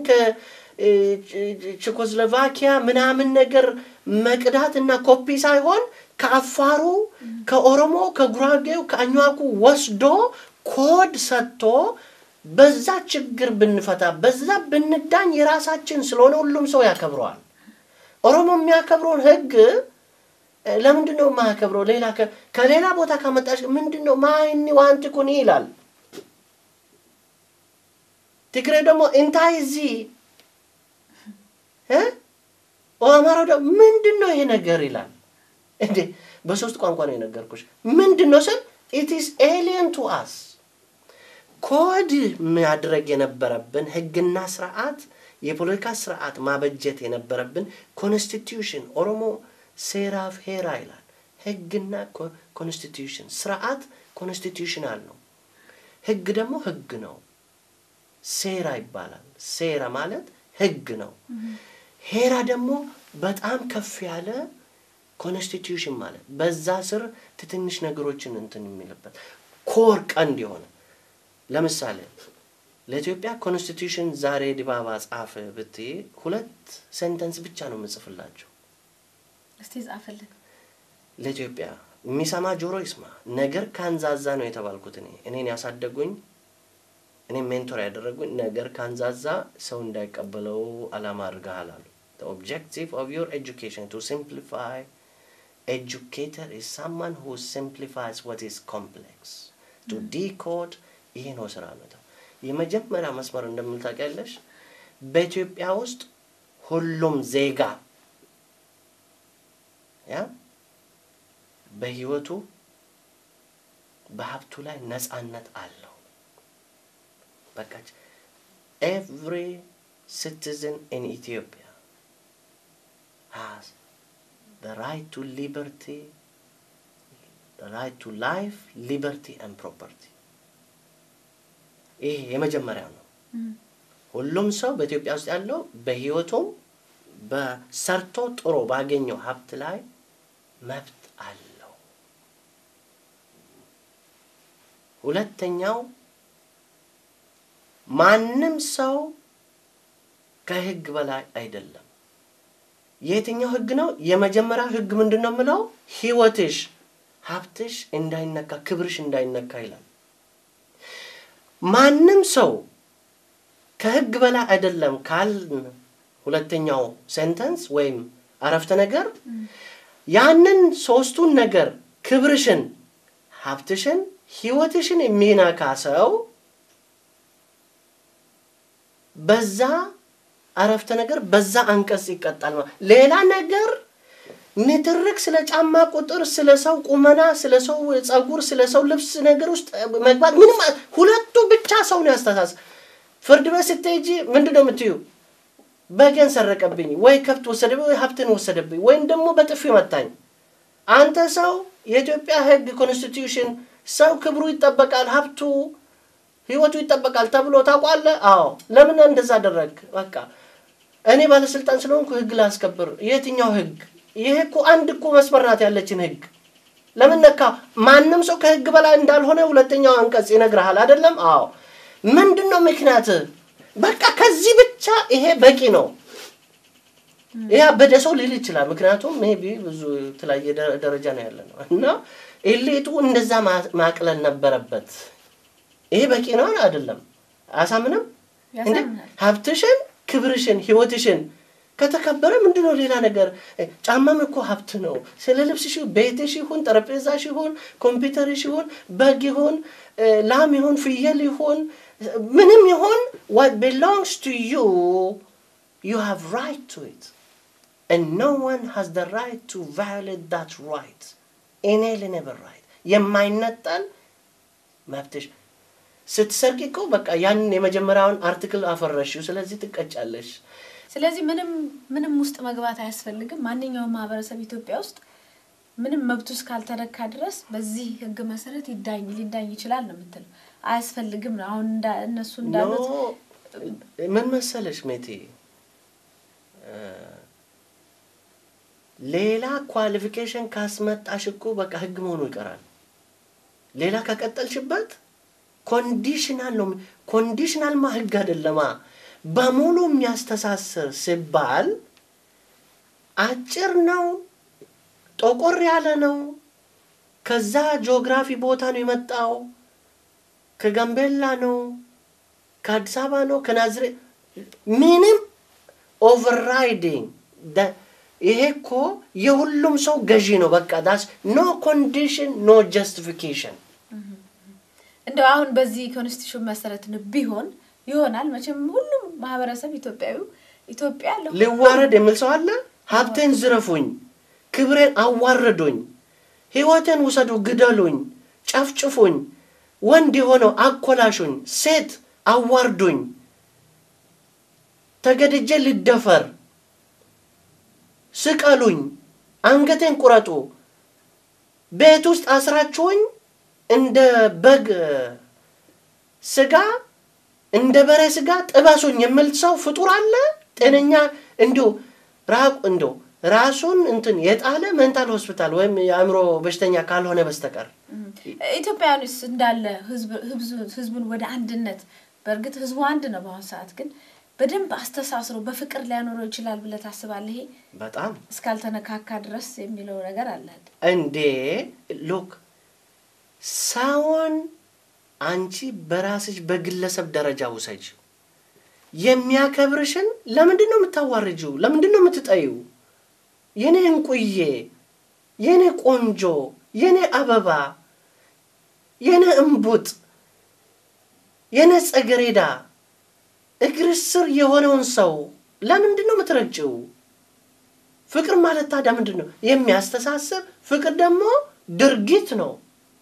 ከቼኮስሎቫኪያ ምናምን ነገር መቅዳት እና ኮፒ ሳይሆን ከአፋሩ፣ ከኦሮሞ፣ ከጉራጌው፣ ከአኟኩ ወስዶ ኮድ ሰጥቶ በዛ ችግር ብንፈታ በዛ ብንዳኝ የራሳችን ስለሆነ ሁሉም ሰው ያከብረዋል። ኦሮሞ የሚያከብረውን ህግ ለምንድን ነው የማያከብረው? ሌላ ከሌላ ቦታ ካመጣች ምንድን ነው ማይኒ ዋንቲ ኩኒ ይላል። ትግሬ ደግሞ እንታይ እዚ አማራው ደግሞ ምንድን ነው ይሄ ነገር ይላል። እንዴ በሶስት ቋንቋ ነው የነገርኩሽ። ምንድን ነው ስል ኢት ኢዝ ኤሊየን ቱ አስ ኮድ ማድረግ የነበረብን ህግና ስርዓት የፖለቲካ ስርዓት ማበጀት የነበረብን ኮንስቲትዩሽን ኦሮሞ ሴራፍ ሄራ ይላል። ህግና ኮንስቲትዩሽን ስርዓት ኮንስቲትዩሽናል ነው። ህግ ደግሞ ህግ ነው። ሴራ ይባላል። ሴራ ማለት ህግ ነው። ሄራ ደግሞ በጣም ከፍ ያለ ኮንስቲትዩሽን ማለት በዛ ስር ትንሽ ነገሮችን እንትን የሚልበት ኮር ቀንድ የሆነ ለምሳሌ ለኢትዮጵያ ኮንስቲትዩሽን ዛሬ ዲባባ ጻፍ ብትይ ሁለት ሴንተንስ ብቻ ነው የምጽፍላቸው። እስቲ ጻፍልን። ለኢትዮጵያ የሚሰማ ጆሮ ይስማ። ነገር ካንዛዛ ነው የተባልኩት እኔ እኔን ያሳደጉኝ እኔ ሜንቶር ያደረጉኝ ነገር ካንዛዛ ሰው እንዳይቀበለው አላማ አድርገሃል አሉ። The objective of your education to simplify educator is someone who simplifies what is complex. To decode ይሄ ነው ስራ ነው። የመጀመሪያ መስመር እንደምል ታውቂያለሽ፣ በኢትዮጵያ ውስጥ ሁሉም ዜጋ ያ በህይወቱ በሀብቱ ላይ ነፃነት አለው። በቃ ኤቭሪ ሲቲዝን ኢን ኢትዮጵያ ሃዝ the right to liberty, the right to life, liberty and property. ይሄ የመጀመሪያው ነው። ሁሉም ሰው በኢትዮጵያ ውስጥ ያለው በህይወቱም በሰርቶ ጥሮ ባገኘው ሀብት ላይ መብት አለው። ሁለተኛው ማንም ሰው ከህግ በላይ አይደለም። የትኛው ህግ ነው? የመጀመሪያው ህግ ምንድን ነው የምለው? ህይወትሽ፣ ሀብትሽ እንዳይነካ፣ ክብርሽ እንዳይነካ ይላል። ማንም ሰው ከህግ በላይ አይደለም ካልን ሁለተኛው ሴንተንስ ወይም አረፍተ ነገር ያንን ሶስቱን ነገር ክብርሽን፣ ሀብትሽን፣ ህይወትሽን የሚነካ ሰው በዛ አረፍተ ነገር በዛ አንቀጽ ይቀጣል። ሌላ ነገር ንትርክ ስለ ጫማ ቁጥር፣ ስለ ሰው ቁመና፣ ስለ ሰው ጸጉር፣ ስለ ሰው ልብስ ነገር ውስጥ መግባት ምንም ሁለቱ ብቻ ሰው ነው ያስተሳስ ፍርድ ቤት ስትሄጂ ምንድን ነው የምትዩ? በገን ሰረቀብኝ ወይ ከብት ወሰደብኝ ወይ ሀብትን ወሰደብኝ ወይም ደግሞ በጥፊ መታኝ። አንተ ሰው የኢትዮጵያ ህግ ኮንስቲትዩሽን ሰው ክብሩ ይጠበቃል፣ ሀብቱ ህይወቱ ይጠበቃል ተብሎ ታውቋለህ? አዎ። ለምን እንደዛ አደረግ? በቃ እኔ ባለስልጣን ስለሆንኩ ህግ ላስከብር። የትኛው ህግ? ይሄ እኮ አንድ እኮ መስመር ናት ያለችን ህግ ለምን ነካ? ማንም ሰው ከህግ በላይ እንዳልሆነ ሁለተኛው አንቀጽ ይነግርሃል አይደለም? አዎ። ምንድን ነው ምክንያት? በቃ ከዚህ ብቻ ይሄ በቂ ነው። ይህ አበደ ሰው ሊል ይችላል። ምክንያቱም ሜቢ ብዙ የተለያየ ደ- ደረጃ ነው ያለ ነው እና ኤሊቱ እንደዛ ማ- ማቅለል ነበረበት። ይሄ በቂ ነው አይደለም? አያሳምንም? እንዴ ያሳምናል። ሀብትሽን፣ ክብርሽን፣ ህይወትሽን ከተከበረ ምንድን ነው ሌላ ነገር? እ፣ ጫማም እኮ ሀብት ነው። ስለ ልብስሽ፣ ቤትሽ ይሁን፣ ጠረጴዛሽ ይሁን፣ ኮምፒውተርሽ ይሁን፣ በግ ይሁን፣ እ፣ ላም ይሁን፣ ፍየል ይሁን፣ ምንም ይሁን what belongs to you you have right to it and no one has the right to violate that right inalienable right የማይነጠል መብትሽ ስትሰርቂ እኮ በቃ ያንን የመጀመሪያውን አርቲክል አፈረሽው ስለዚህ ትቀጫለሽ ስለዚህ ምንም ምንም ውስጥ መግባት አያስፈልግም። ማንኛውም ማህበረሰብ ኢትዮጵያ ውስጥ ምንም መብቱ እስካልተነካ ድረስ በዚህ ህግ መሰረት ይዳኝ ሊዳኝ ይችላል ነው የምትለው። አያስፈልግም ነው አሁን እንዳ- እነሱ ኖ እንዳሉት ምን መሰለሽ ሜቴ እ፣ ሌላ ኳሊፊኬሽን ካስመጣሽ እኮ በቃ ህግ መሆኑ ይቀራል። ሌላ ከቀጠልሽበት ኮንዲሽናል ነው። ኮንዲሽናልማ ህግ አይደለማ። በሙሉ የሚያስተሳስር ሲባል አጭር ነው፣ ጠቆር ያለ ነው። ከዛ ጂኦግራፊ ቦታ ነው የመጣው፣ ከጋምቤላ ነው፣ ከአዲስ አበባ ነው፣ ከናዝሬት ምንም ኦቨርራይዲንግ ይሄ እኮ የሁሉም ሰው ገዢ ነው። በቃ ዳስ ኖ ኮንዲሽን ኖ ጀስቲፊኬሽን እንደው አሁን በዚህ ኮንስቲቱሽን መሰረት ነው ቢሆን ይሆናል። መቼም ሁሉም ማህበረሰብ ኢትዮጵያዊ ኢትዮጵያ ለሁሉም ሊዋረድ የሚል ሰው አለ። ሀብቴን ዝረፉኝ፣ ክብሬን አዋርዱኝ፣ ህይወቴን ውሰዱ፣ ግደሉኝ፣ ጨፍጭፉኝ፣ ወንድ የሆነው አኮላሹኝ፣ ሴት አዋርዱኝ፣ ተገድጄ ልደፈር፣ ስቀሉኝ፣ አንገቴን ቁረጡ፣ ቤት ውስጥ አስራችሁኝ እንደ በግ ስጋ እንደ በሬ ስጋ ጥበሱኝ የሚል ሰው ፍጡር አለ? ጤነኛ እንዲሁ ራቁ እንዲሁ ራሱን እንትን የጣለ ሜንታል ሆስፒታል ወይም የአእምሮ በሽተኛ ካልሆነ በስተቀር ኢትዮጵያውያንስ እንዳለ ህዝብ- ህዝብ- ህዝቡን ወደ አንድነት በእርግጥ ህዝቡ አንድ ነው። በአሁኑ ሰዓት ግን በደንብ አስተሳስሮ በፍቅር ሊያኖረው ይችላል ብለህ ታስባለህ? ይሄ በጣም እስካልተነካካ ድረስ የሚለው ነገር አለ። እንዴ ሉክ ሰውን አንቺ በራስሽ በግለሰብ ደረጃ ውሰጅ። የሚያከብርሽን ለምንድን ነው የምታዋርጂው? ለምንድን ነው የምትጠይው? የኔ እንቁዬ፣ የኔ ቆንጆ፣ የኔ አበባ፣ የኔ እምቡጥ፣ የኔ ጸገሬዳ እግር ስር የሆነውን ሰው ለምንድን ነው የምትረግጭው? ፍቅር ማለት ታዲያ ምንድን ነው? የሚያስተሳስር ፍቅር ደግሞ ድርጊት ነው።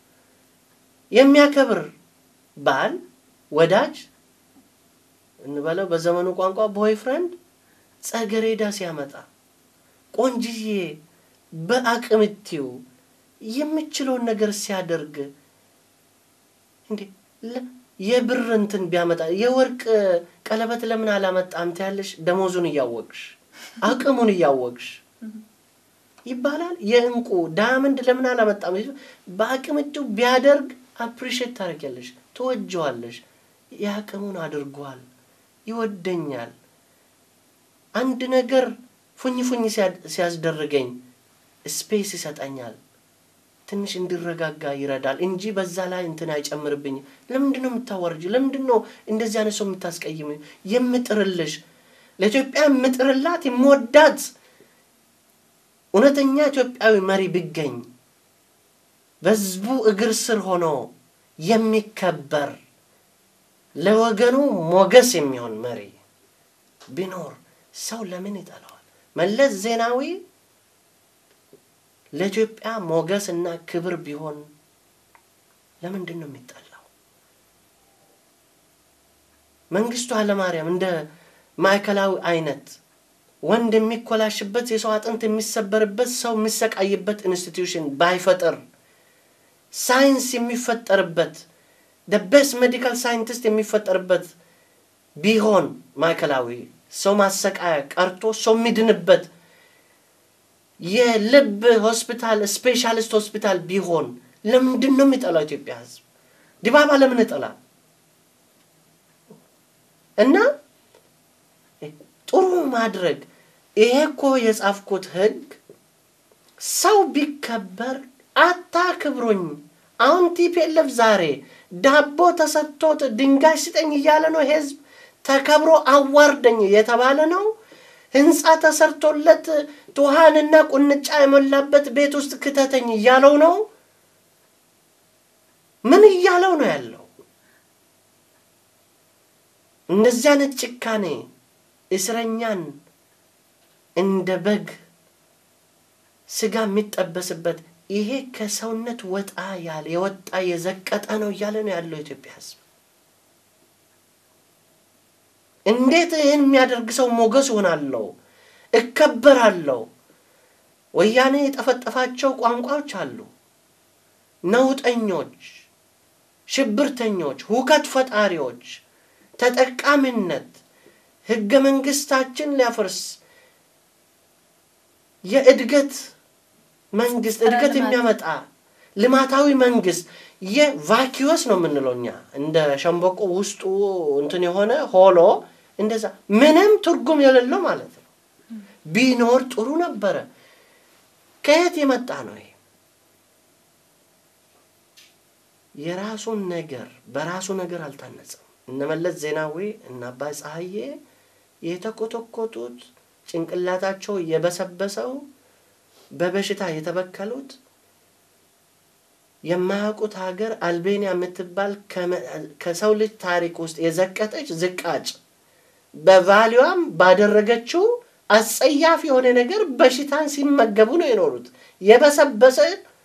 የሚያከብር ባል ወዳጅ እንበለው በዘመኑ ቋንቋ ቦይ ፍሬንድ ጸገሬዳ ሲያመጣ ቆንጅዬ በአቅምቲው የምችለውን ነገር ሲያደርግ እንዴ ለ- የብር እንትን ቢያመጣ የወርቅ ቀለበት ለምን አላመጣም ትያለሽ? ደሞዙን እያወቅሽ አቅሙን እያወቅሽ ይባላል። የእንቁ ዳያመንድ ለምን አላመጣም? በአቅምቲው ቢያደርግ አፕሪሼት ታደርጊያለሽ፣ ትወጀዋለሽ። የአቅሙን አድርጓል፣ ይወደኛል። አንድ ነገር ፉኝ ፉኝ ሲያ- ሲያስደርገኝ ስፔስ ይሰጠኛል፣ ትንሽ እንዲረጋጋ ይረዳል እንጂ በዛ ላይ እንትን አይጨምርብኝም። ለምንድን ነው የምታዋርጅ? ለምንድን ነው እንደዚህ አይነት ሰው የምታስቀይም? የምጥርልሽ ለኢትዮጵያ የምጥርላት የምወዳት እውነተኛ ኢትዮጵያዊ መሪ ቢገኝ በህዝቡ እግር ስር ሆኖ የሚከበር ለወገኑ ሞገስ የሚሆን መሪ ቢኖር ሰው ለምን ይጠላዋል? መለስ ዜናዊ ለኢትዮጵያ ሞገስ እና ክብር ቢሆን ለምንድን ነው የሚጠላው? መንግስቱ ኃይለማርያም እንደ ማዕከላዊ አይነት ወንድ የሚኮላሽበት የሰው አጥንት የሚሰበርበት ሰው የሚሰቃይበት ኢንስቲትዩሽን ባይፈጥር ሳይንስ የሚፈጠርበት ቤስት ሜዲካል ሳይንቲስት የሚፈጠርበት ቢሆን ማዕከላዊ ሰው ማሰቃያ ቀርቶ ሰው የሚድንበት የልብ ሆስፒታል ስፔሻሊስት ሆስፒታል ቢሆን ለምንድን ነው የሚጠላው ኢትዮጵያ ህዝብ? ዲባባ ለምን ይጠላል? እና ጥሩ ማድረግ ይሄ እኮ የጻፍኩት ህግ ሰው ቢከበር አታክብሩኝ። አሁን ቲፒኤልኤፍ ዛሬ ዳቦ ተሰጥቶት ድንጋይ ስጠኝ እያለ ነው ህዝብ ተከብሮ አዋርደኝ የተባለ ነው። ህንፃ ተሰርቶለት ውሃንና ቁንጫ የሞላበት ቤት ውስጥ ክተተኝ እያለው ነው። ምን እያለው ነው ያለው? እንደዚህ አይነት ጭካኔ እስረኛን እንደ በግ ስጋ የሚጠበስበት ይሄ ከሰውነት ወጣ ያለ የወጣ የዘቀጠ ነው እያለ ነው ያለው የኢትዮጵያ ህዝብ። እንዴት ይህን የሚያደርግ ሰው ሞገስ ሆናለሁ፣ እከበራለሁ? ወያኔ የጠፈጠፋቸው ቋንቋዎች አሉ። ነውጠኞች፣ ሽብርተኞች፣ ሁከት ፈጣሪዎች፣ ተጠቃሚነት፣ ህገ መንግስታችን ሊያፈርስ የእድገት መንግስት እድገት የሚያመጣ ልማታዊ መንግስት የቫኪዩስ ነው የምንለው እኛ እንደ ሸንበቆ ውስጡ እንትን የሆነ ሆሎ እንደዛ ምንም ትርጉም የሌለው ማለት ነው። ቢኖር ጥሩ ነበረ። ከየት የመጣ ነው ይሄ? የራሱን ነገር በራሱ ነገር አልታነጸም። እነ መለስ ዜናዊ እነ አባይ ፀሐዬ የተኮተኮቱት ጭንቅላታቸው የበሰበሰው በበሽታ የተበከሉት የማያውቁት ሀገር አልቤኒያ የምትባል ከሰው ልጅ ታሪክ ውስጥ የዘቀጠች ዝቃጭ በቫሊዋም ባደረገችው አጸያፊ የሆነ ነገር በሽታን ሲመገቡ ነው የኖሩት። የበሰበሰ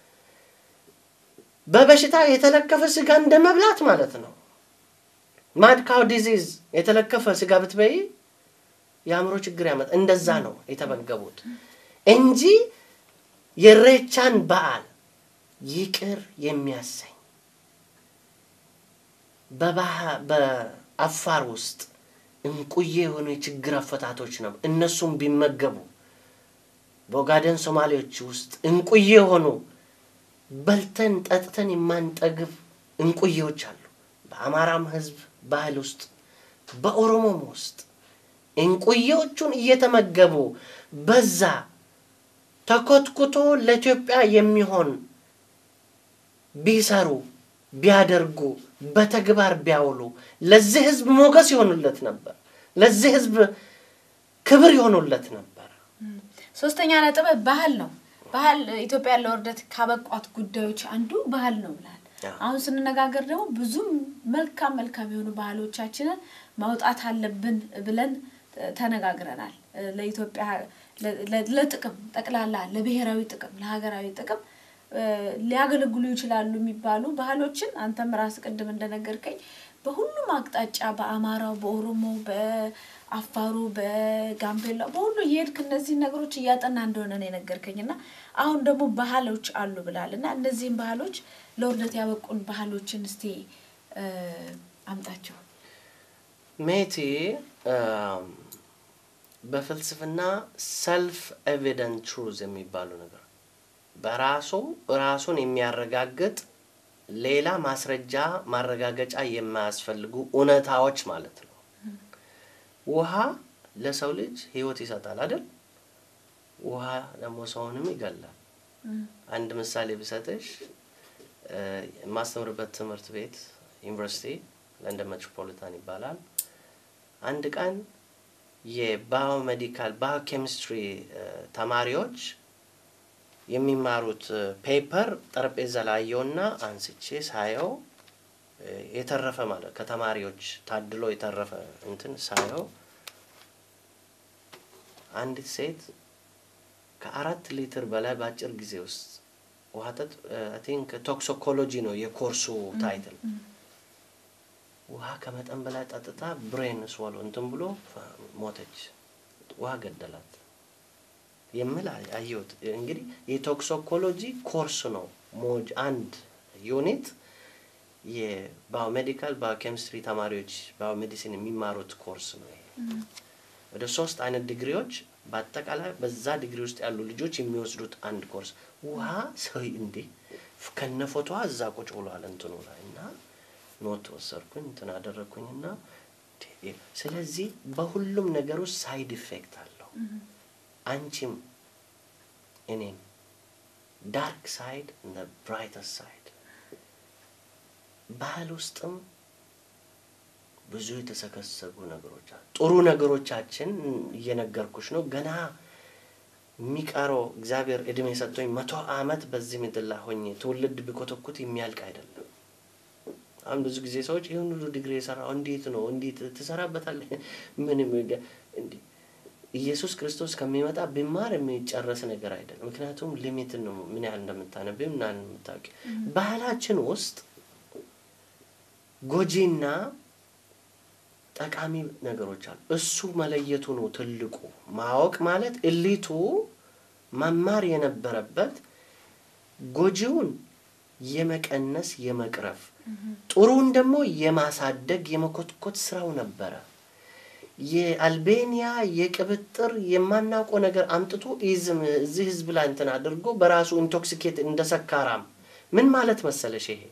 በበሽታ የተለከፈ ስጋ እንደ መብላት ማለት ነው። ማድካው ዲዚዝ የተለከፈ ስጋ ብትበይ የአእምሮ ችግር ያመጣ። እንደዛ ነው የተመገቡት እንጂ የሬቻን በዓል ይቅር የሚያሰኝ በአፋር ውስጥ እንቁዬ የሆኑ የችግር አፈታቶች ነው። እነሱም ቢመገቡ በኦጋደን ሶማሌዎች ውስጥ እንቁዬ የሆኑ በልተን ጠጥተን የማንጠግብ እንቁዬዎች አሉ። በአማራም ህዝብ ባህል ውስጥ በኦሮሞም ውስጥ እንቁዬዎቹን እየተመገቡ በዛ ተኮትኩቶ ለኢትዮጵያ የሚሆን ቢሰሩ ቢያደርጉ በተግባር ቢያውሉ ለዚህ ህዝብ ሞገስ ይሆኑለት ነበር። ለዚህ ህዝብ ክብር ይሆኑለት ነበር። ሶስተኛ ነጥብ ባህል ነው። ባህል ኢትዮጵያ ለውርደት ካበቋት ጉዳዮች አንዱ ባህል ነው ብላል። አሁን ስንነጋገር ደግሞ ብዙም መልካም መልካም የሆኑ ባህሎቻችንን ማውጣት አለብን ብለን ተነጋግረናል። ለኢትዮጵያ ለጥቅም ጠቅላላ ለብሔራዊ ጥቅም ለሀገራዊ ጥቅም ሊያገለግሉ ይችላሉ የሚባሉ ባህሎችን አንተም ራስ ቅድም እንደነገርከኝ በሁሉም አቅጣጫ በአማራው፣ በኦሮሞ፣ በአፋሩ፣ በጋምቤላ በሁሉ እየሄድክ እነዚህ ነገሮች እያጠና እንደሆነ ነው የነገርከኝ እና አሁን ደግሞ ባህሎች አሉ ብላል እና እነዚህም ባህሎች ለውርደት ያበቁን ባህሎችን እስቲ አምጣቸው። ሜቲ በፍልስፍና ሰልፍ ኤቪደንት ትሩዝ የሚባሉ ነገር በራሱ ራሱን የሚያረጋግጥ ሌላ ማስረጃ ማረጋገጫ የማያስፈልጉ እውነታዎች ማለት ነው። ውሃ ለሰው ልጅ ህይወት ይሰጣል አይደል? ውሃ ደግሞ ሰውንም ይገላል። አንድ ምሳሌ ብሰጥሽ የማስተምርበት ትምህርት ቤት ዩኒቨርሲቲ ለንደን ሜትሮፖሊታን ይባላል። አንድ ቀን የባዮሜዲካል ባዮኬሚስትሪ ተማሪዎች የሚማሩት ፔፐር ጠረጴዛ ላይ አየውና አንስቼ ሳየው የተረፈ ማለት ከተማሪዎች ታድሎ የተረፈ እንትን ሳየው አንዲት ሴት ከአራት ሊትር በላይ በአጭር ጊዜ ውስጥ ውሃ ጠጥ ቲንክ ቶክሶኮሎጂ ነው የኮርሱ ታይትል ውሃ ከመጠን በላይ ጠጥታ ብሬን ስዋሎ እንትን ብሎ ሞተች። ውሃ ገደላት የምል አየሁት። እንግዲህ የቶክሶኮሎጂ ኮርስ ነው ሞጅ አንድ ዩኒት የባዮሜዲካል ባዮኬሚስትሪ ተማሪዎች ባዮሜዲሲን የሚማሩት ኮርስ ነው። ይሄ ወደ ሶስት አይነት ዲግሪዎች በአጠቃላይ በዛ ዲግሪ ውስጥ ያሉ ልጆች የሚወስዱት አንድ ኮርስ ውሃ ሰው እንዴ ከነ ፎቶዋ እዛ ቁጭ ብሏል እንትኑ ላይ እና ኖት ወሰድኩኝ እንትን አደረግኩኝና ስለዚህ በሁሉም ነገር ውስጥ ሳይድ ኢፌክት አለው። አንቺም እኔም ዳርክ ሳይድ እና ብራይተር ሳይድ ባህል ውስጥም ብዙ የተሰከሰጉ ነገሮች አሉ። ጥሩ ነገሮቻችን እየነገርኩሽ ነው። ገና የሚቀረው እግዚአብሔር እድሜ ሰጥቶኝ መቶ ዓመት በዚህ ምድር ላይ ሆኜ ትውልድ ቢኮተኩት የሚያልቅ አይደለም። አሁን ብዙ ጊዜ ሰዎች ይህን ሁሉ ዲግሪ የሰራው እንዴት ነው እንዴት ትሰራበታለህ? ምንም እንዲ ኢየሱስ ክርስቶስ ከሚመጣ ቢማር የሚጨረስ ነገር አይደለም። ምክንያቱም ሊሚት ነው ምን ያህል እንደምታነብ ምን ያህል እንደምታውቂ። ባህላችን ውስጥ ጎጂና ጠቃሚ ነገሮች አሉ። እሱ መለየቱ ነው ትልቁ ማወቅ ማለት እሊቱ መማር የነበረበት ጎጂውን የመቀነስ የመቅረፍ ጥሩን ደግሞ የማሳደግ የመኮትኮት ስራው ነበረ። የአልቤኒያ የቅብጥር የማናውቀው ነገር አምጥቶ ኢዝም እዚህ ህዝብ ላይ እንትን አድርጎ በራሱ ኢንቶክሲኬት እንደ ሰካራም ምን ማለት መሰለሽ ይሄ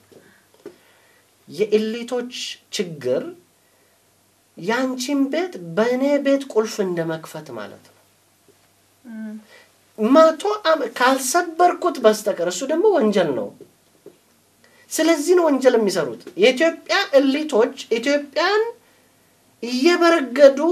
የኤሊቶች ችግር ያንቺን ቤት በእኔ ቤት ቁልፍ እንደ መክፈት ማለት ነው። መቶ ካልሰበርኩት በስተቀር እሱ ደግሞ ወንጀል ነው። ስለዚህ ነው ወንጀል የሚሰሩት። የኢትዮጵያ እሊቶች ኢትዮጵያን እየበረገዱ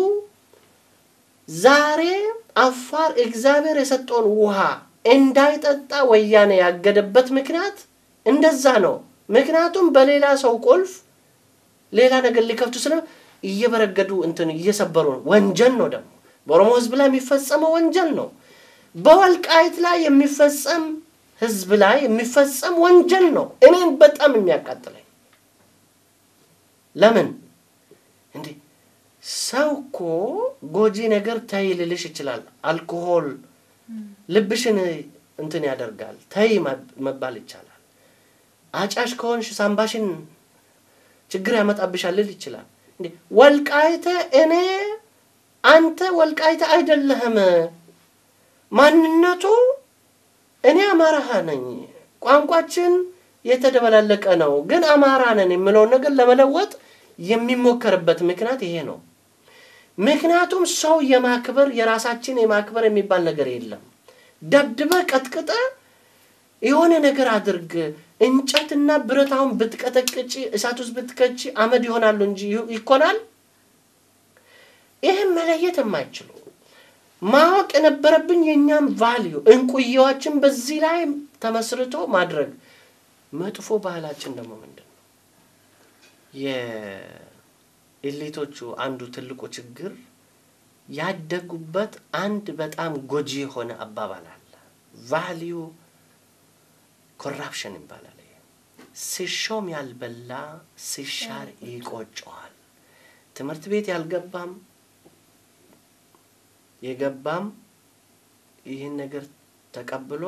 ዛሬ አፋር እግዚአብሔር የሰጠውን ውሃ እንዳይጠጣ ወያኔ ያገደበት ምክንያት እንደዛ ነው። ምክንያቱም በሌላ ሰው ቁልፍ ሌላ ነገር ሊከፍቱ ስለ እየበረገዱ እንትን እየሰበሩ ነው። ወንጀል ነው ደግሞ በኦሮሞ ህዝብ ላይ የሚፈጸመው ወንጀል ነው። በወልቃይት ላይ የሚፈጸም ህዝብ ላይ የሚፈጸም ወንጀል ነው። እኔን በጣም የሚያቃጥለኝ ለምን እንዴ ሰው እኮ ጎጂ ነገር ተይ ልልሽ ይችላል። አልኮሆል ልብሽን እንትን ያደርጋል። ተይ መባል ይቻላል። አጫሽ ከሆንሽ ሳምባሽን ችግር ያመጣብሻል ልል ይችላል። እንዴ ወልቃይተ እኔ አንተ ወልቃይተ አይደለህም። ማንነቱ እኔ አማራህ ነኝ፣ ቋንቋችን የተደበላለቀ ነው፣ ግን አማራ ነን የምለውን ነገር ለመለወጥ የሚሞከርበት ምክንያት ይሄ ነው። ምክንያቱም ሰው የማክበር የራሳችን የማክበር የሚባል ነገር የለም። ደብድበ ቀጥቅጠ የሆነ ነገር አድርግ። እንጨትና ብረት አሁን ብትቀጠቅጭ እሳት ውስጥ ብትከቺ አመድ ይሆናሉ እንጂ ይኮናል። ይህም መለየት የማይችሉ ማወቅ የነበረብኝ የእኛም ቫልዩ እንቁየዋችን በዚህ ላይ ተመስርቶ ማድረግ መጥፎ ባህላችን ደግሞ ምንድን ነው? የኤሊቶቹ አንዱ ትልቁ ችግር ያደጉበት አንድ በጣም ጎጂ የሆነ አባባል አለ። ቫልዩ ኮራፕሽን ይባላል። ሲሾም ያልበላ ሲሻር ይቆጨዋል። ትምህርት ቤት ያልገባም የገባም ይህን ነገር ተቀብሎ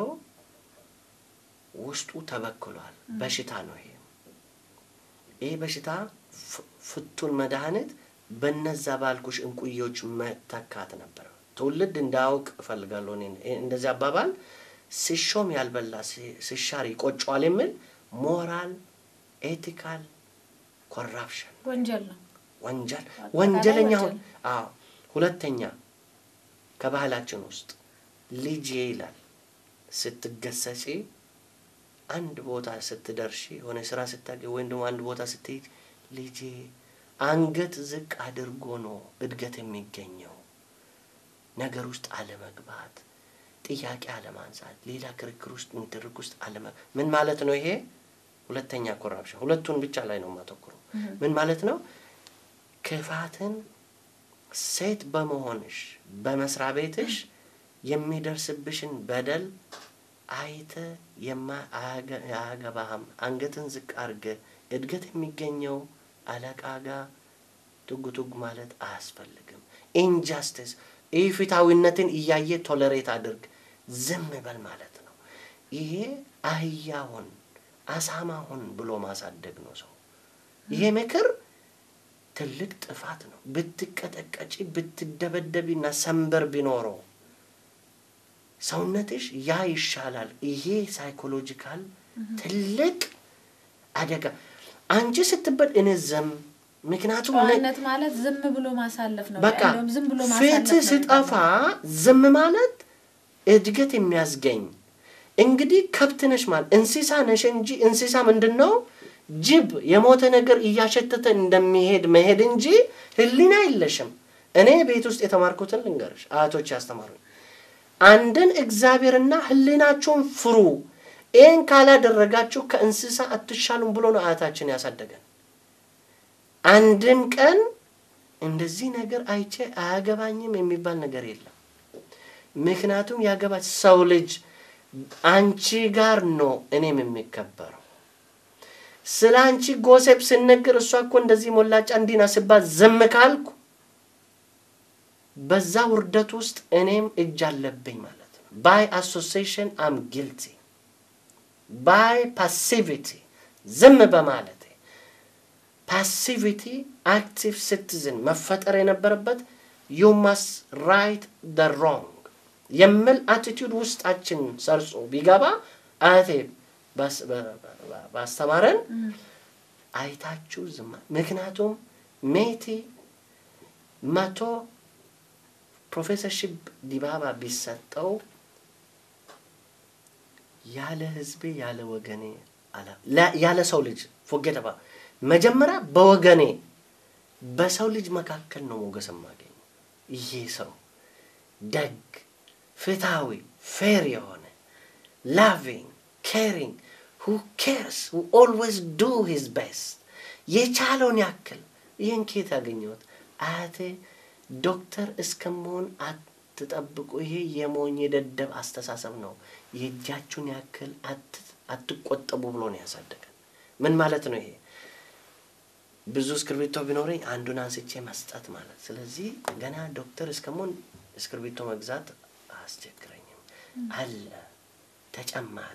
ውስጡ ተበክሏል። በሽታ ነው ይሄ። ይህ በሽታ ፍቱን መድኃኒት በነዛ ባልኩሽ እንቁዮች መተካት ነበር። ትውልድ እንዳያውቅ እፈልጋለሁ። እንደዚህ አባባል ሲሾም ያልበላ ሲሻር ይቆጨዋል የሚል ሞራል ኤቲካል ኮራፕሽን ወንጀል ነው። ወንጀል ወንጀለኛ አዎ። ሁለተኛ ከባህላችን ውስጥ ልጄ ይላል ስትገሰጪ አንድ ቦታ ስትደርሺ የሆነ ስራ ስታገኝ ወይም ደግሞ አንድ ቦታ ስትሄድ ልጄ አንገት ዝቅ አድርጎ ነው እድገት የሚገኘው። ነገር ውስጥ አለመግባት፣ ጥያቄ አለማንሳት፣ ሌላ ክርክር ውስጥ ንትርክ ውስጥ አለመ ምን ማለት ነው ይሄ? ሁለተኛ ኮራፕሽን። ሁለቱን ብቻ ላይ ነው የማተኩረው። ምን ማለት ነው? ክፋትን ሴት በመሆንሽ በመስሪያ ቤትሽ የሚደርስብሽን በደል አይተ አያገባህም። አንገትን ዝቅ አድርገ እድገት የሚገኘው አለቃ ጋር ቱግ ቱግ ማለት አያስፈልግም። ኢንጃስቲስ ኢፍትሐዊነትን እያየ ቶለሬት አድርግ፣ ዝም በል ማለት ነው። ይሄ አህያ ሁን አሳማ ሁን ብሎ ማሳደግ ነው ሰው። ይሄ ምክር ትልቅ ጥፋት ነው። ብትቀጠቀጪ ብትደበደቢና ሰንበር ቢኖረው ሰውነትሽ ያ ይሻላል። ይሄ ሳይኮሎጂካል ትልቅ አደጋ። አንቺ ስትበድ እኔ ዝም ምክንያቱም እኔ- ጨዋነት ማለት ዝም ብሎ ማሳለፍ ነው። በቃ እንደውም ዝም ብሎ ማሳለፍ ፍትህ ነው ስጠፋ ዝም ማለት እድገት የሚያስገኝ እንግዲህ ከብት ነሽ ማለት እንስሳ ነሽ እንጂ እንስሳ ምንድን ነው? ጅብ የሞተ ነገር እያሸተተ እንደሚሄድ መሄድ እንጂ ህሊና የለሽም። እኔ ቤት ውስጥ የተማርኩትን ልንገርሽ፣ አያቶች ያስተማሩኝ አንድን እግዚአብሔርና ህሊናችሁን ፍሩ፣ ይህን ካላደረጋችሁ ከእንስሳ አትሻሉም ብሎ ነው አያታችን ያሳደገን። አንድም ቀን እንደዚህ ነገር አይቼ አያገባኝም የሚባል ነገር የለም። ምክንያቱም ያገባች ሰው ልጅ አንቺ ጋር ነው እኔም የሚከበረው። ስለ አንቺ ጎሴፕ ስነግር እሷ እኮ እንደዚህ ሞላጫ እንዲና ስባት ዝም ካልኩ በዛ ውርደት ውስጥ እኔም እጅ አለብኝ ማለት ነው። ባይ አሶሲሽን አም ጊልቲ ባይ ፓሲቪቲ ዝም በማለቴ ፓሲቪቲ አክቲቭ ሲቲዝን መፈጠር የነበረበት ዩ ማስ ራይት ደ ሮንግ የሚል አቲቱድ ውስጣችን ሰርጾ ቢገባ አያቴ ባስ- በ- በ- ባስተማረን አይታችሁ ዝማ ምክንያቱም ሜቲ መቶ ፕሮፌሰርሺፕ ዲባባ ቢሰጠው ያለ ህዝቤ ያለ ወገኔ አላ- ላ- ያለ ሰው ልጅ ፎጌተባ መጀመሪያ በወገኔ በሰው ልጅ መካከል ነው ሞገስ የማገኘው። ይሄ ሰው ደግ፣ ፍትሃዊ፣ ፌር የሆነ ላቪንግ ኬሪንግ ሁ ኬርስ ሁ ኦልዌይስ ዱ ሂዝ ቤስት የቻለውን ያክል ይህን ኬት ያገኘሁት አያቴ ዶክተር እስከመሆን አትጠብቁ። ይሄ የሞኝ የደደብ አስተሳሰብ ነው። የእጃችሁን ያክል አት- አትቆጠቡ ብሎ ነው ያሳደገን። ምን ማለት ነው ይሄ? ብዙ እስክርቢቶ ቢኖረኝ አንዱን አንስቼ መስጠት ማለት። ስለዚህ ገና ዶክተር እስከመሆን እስክርቢቶ መግዛት አያስቸግረኝም። አለ ተጨማሪ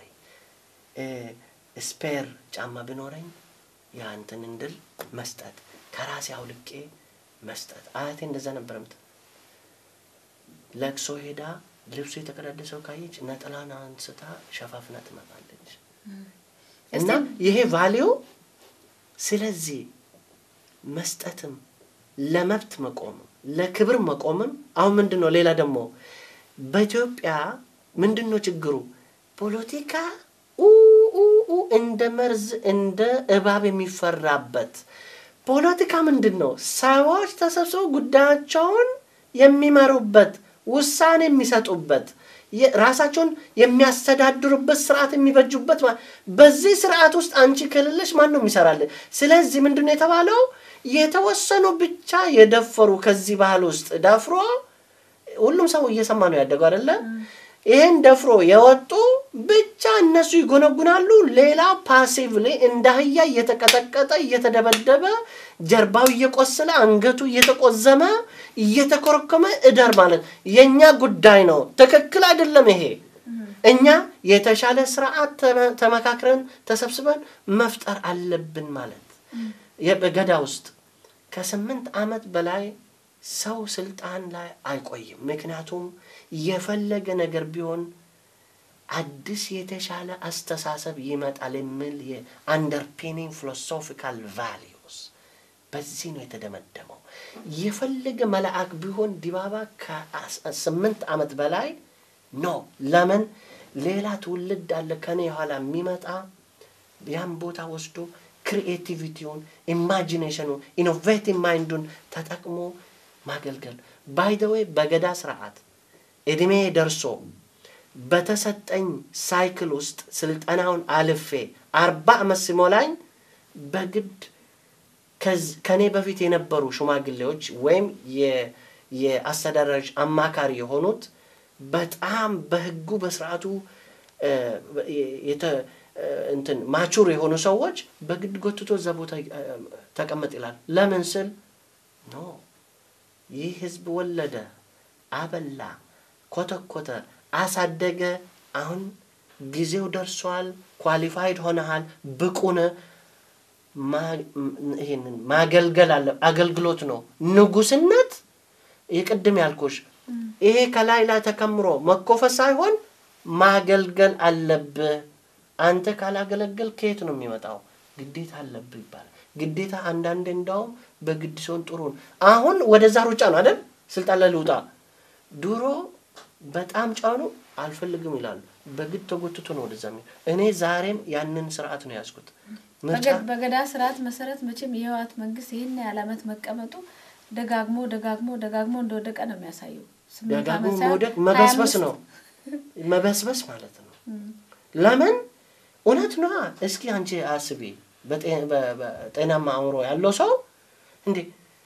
ስፔር ጫማ ቢኖረኝ የአንትን እንድል መስጠት ከራሴ አውልቄ መስጠት። አያቴ እንደዛ ነበር ምት ለቅሶ ሄዳ ልብሱ የተቀዳደሰው ካየች ነጠላን አንስታ ሸፋፍና ትመጣለች። እና ይሄ ቫሊዩ ስለዚህ መስጠትም ለመብት መቆምም ለክብር መቆምም አሁን ምንድን ነው ሌላ ደግሞ በኢትዮጵያ ምንድን ነው ችግሩ ፖለቲካ ኡ ኡ ኡ እንደ መርዝ እንደ እባብ የሚፈራበት ፖለቲካ ምንድን ነው ሰዎች ተሰብስበው ጉዳያቸውን የሚመሩበት ውሳኔ የሚሰጡበት የ- ራሳቸውን የሚያስተዳድሩበት ስርዓት የሚበጁበት ማ- በዚህ ስርዓት ውስጥ አንቺ ከሌለሽ ማን ነው የሚሰራልን? ስለዚህ ምንድን ነው የተባለው? የተወሰኑ ብቻ የደፈሩ ከዚህ ባህል ውስጥ ደፍሮ ሁሉም ሰው እየሰማ ነው ያደገው አይደለ? ይህን ደፍሮ የወጡ ብቻ እነሱ ይጎነጉናሉ። ሌላ ፓሲቭሊ እንደ አህያ እየተቀጠቀጠ እየተደበደበ ጀርባው እየቆሰለ አንገቱ እየተቆዘመ እየተኮረኮመ እደር ማለት የእኛ ጉዳይ ነው። ትክክል አይደለም ይሄ። እኛ የተሻለ ስርዓት ተመ- ተመካክረን ተሰብስበን መፍጠር አለብን ማለት የ- በገዳ ውስጥ ከስምንት ዓመት በላይ ሰው ስልጣን ላይ አይቆይም። ምክንያቱም የፈለገ ነገር ቢሆን አዲስ የተሻለ አስተሳሰብ ይመጣል የሚል የአንደርፒኒንግ ፊሎሶፊካል ቫሊዩስ በዚህ ነው የተደመደመው። የፈለገ መልአክ ቢሆን ዲባባ ከስምንት ዓመት በላይ ኖ ለምን ሌላ ትውልድ አለ ከኔ የኋላ የሚመጣ ያን ቦታ ወስዶ ክሪኤቲቪቲውን ኢማጂኔሽኑን ኢኖቬቲቭ ማይንዱን ተጠቅሞ ማገልገል ባይ ዘ ዌይ በገዳ ስርዓት እድሜ ደርሶ በተሰጠኝ ሳይክል ውስጥ ስልጠናውን አልፌ አርባ ዓመት ሲሞላኝ በግድ ከዝ- ከኔ በፊት የነበሩ ሽማግሌዎች ወይም የ- የአስተዳዳሪዎች አማካሪ የሆኑት በጣም በህጉ በስርዓቱ እ፣ የተ- እ፣ እንትን ማቹር የሆኑ ሰዎች በግድ ጎትቶ እዛ ቦታ እ፣ ተቀመጥ ይላል። ለምን ስል ኖ ይህ ህዝብ ወለደ፣ አበላ፣ ኮተኮተ፣ አሳደገ። አሁን ጊዜው ደርሷል፣ ኳሊፋይድ ሆነሃል፣ ብቁ ነህ። ማ- ም- ይሄንን ማገልገል አለ። አገልግሎት ነው። ንጉስነት የቅድም ያልኩሽ ይሄ ከላይ ላይ ተከምሮ መኮፈስ ሳይሆን ማገልገል አለብህ። አንተ ካላገለገል ከየት ነው የሚመጣው? ግዴታ አለብህ ይባላል። ግዴታ አንዳንዴ እንዳውም በግድ ሲሆን ጥሩ ነው። አሁን ወደዛ ሩጫ ነው አይደል? ስልጣን ላይ ልውጣ። ድሮ በጣም ጫኑ አልፈልግም ይላሉ። በግድ ተጎትቶ ነው ወደዛ የሚሄድ። እኔ ዛሬም ያንን ስርዓት ነው ያዝኩት። ምርጫ በገ- በገዳ ስርዓት መሰረት መቼም የህወሓት መንግስት ይህን ያህል ዓመት መቀመጡ ደጋግሞ ደጋግሞ ደጋግሞ እንደወደቀ ነው የሚያሳየው። ስምንት ደጋግሞ ዓመት ሳይሆን መውደቅ ሀያ መበስበስ አምስት ነው መበስበስ ማለት ነው። ለምን እውነት ነዋ። እስኪ አንቺ አስቢ፣ በጤ- በ- በጤናማ አእምሮ ያለው ሰው እንዴ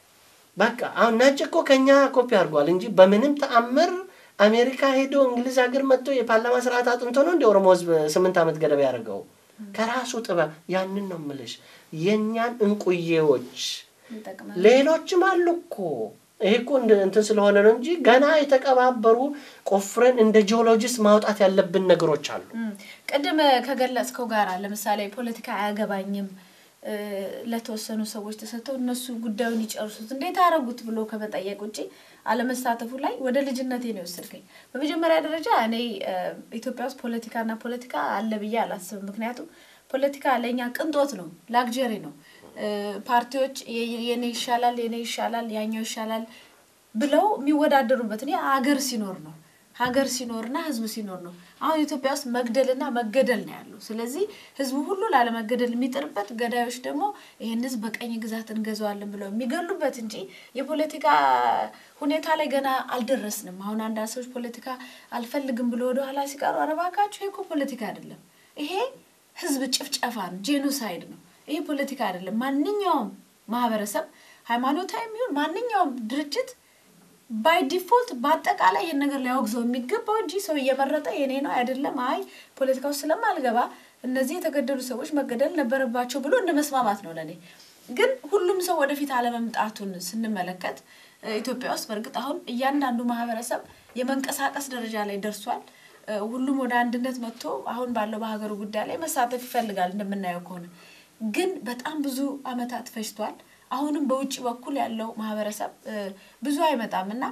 በቃ አሁን ነጭ እኮ ከኛ ኮፒ አድርጓል እንጂ በምንም ተአምር አሜሪካ ሄዶ እንግሊዝ ሀገር መጥቶ የፓርላማ ስርዓት አጥንቶ ነው እንደ ኦሮሞ ህዝብ ስምንት ዓመት ገደብ ያደርገው ከራሱ ጥበብ። ያንን ነው ምልሽ የእኛን እንቁዬዎች ይጠቅማል። ሌሎችም አሉ እኮ ይሄ እኮ እንደ- እንትን ስለሆነ ነው እንጂ ገና የተቀባበሩ ቆፍረን እንደ ጂኦሎጂስት ማውጣት ያለብን ነገሮች አሉ። እም፣ ቅድም ከገለጽከው ጋር ለምሳሌ ፖለቲካ አያገባኝም እ፣ ለተወሰኑ ሰዎች ተሰጥተው እነሱ ጉዳዩን ይጨርሱት እንዴት አደረጉት ብሎ ከመጠየቅ ውጭ አለመሳተፉ ላይ ወደ ልጅነቴ ነው የወሰድከኝ። በመጀመሪያ ደረጃ እኔ እ፣ ኢትዮጵያ ውስጥ ፖለቲካና ፖለቲካ አለ ብዬ አላስብም። ምክንያቱም ፖለቲካ ለእኛ ቅንጦት ነው፣ ላግጀሪ ነው። እ፣ ፓርቲዎች የ- የኔ ይሻላል የኔ ይሻላል ያኛው ይሻላል ብለው የሚወዳደሩበት እኔ ሀገር ሲኖር ነው ሀገር ሲኖርና ህዝብ ሲኖር ነው። አሁን ኢትዮጵያ ውስጥ መግደልና መገደል ነው ያለው። ስለዚህ ህዝቡ ሁሉ ላለመገደል የሚጥርበት፣ ገዳዮች ደግሞ ይህን ህዝብ በቀኝ ግዛት እንገዛዋለን ብለው የሚገሉበት እንጂ የፖለቲካ ሁኔታ ላይ ገና አልደረስንም። አሁን አንዳንድ ሰዎች ፖለቲካ አልፈልግም ብሎ ወደኋላ ሲቀሩ አረባካችሁ ይሄ እኮ ፖለቲካ አይደለም፣ ይሄ ህዝብ ጭፍጨፋ ነው፣ ጄኖሳይድ ነው። ይሄ ፖለቲካ አይደለም። ማንኛውም ማህበረሰብ ሃይማኖታዊ የሚሆን ማንኛውም ድርጅት ባይ ዲፎልት በአጠቃላይ ይህን ነገር ሊያወግዘው የሚገባው እንጂ ሰው እየመረጠ የኔ ነው አይደለም፣ አይ ፖለቲካ ውስጥ ስለማልገባ እነዚህ የተገደሉ ሰዎች መገደል ነበረባቸው ብሎ እንደ መስማማት ነው ለእኔ። ግን ሁሉም ሰው ወደፊት አለመምጣቱን ስንመለከት እ፣ ኢትዮጵያ ውስጥ በእርግጥ አሁን እያንዳንዱ ማህበረሰብ የመንቀሳቀስ ደረጃ ላይ ደርሷል። እ፣ ሁሉም ወደ አንድነት መጥቶ አሁን ባለው በሀገሩ ጉዳይ ላይ መሳተፍ ይፈልጋል እንደምናየው ከሆነ ግን በጣም ብዙ አመታት ፈጅቷል። አሁንም በውጭ በኩል ያለው ማህበረሰብ እ፣ ብዙ አይመጣም እና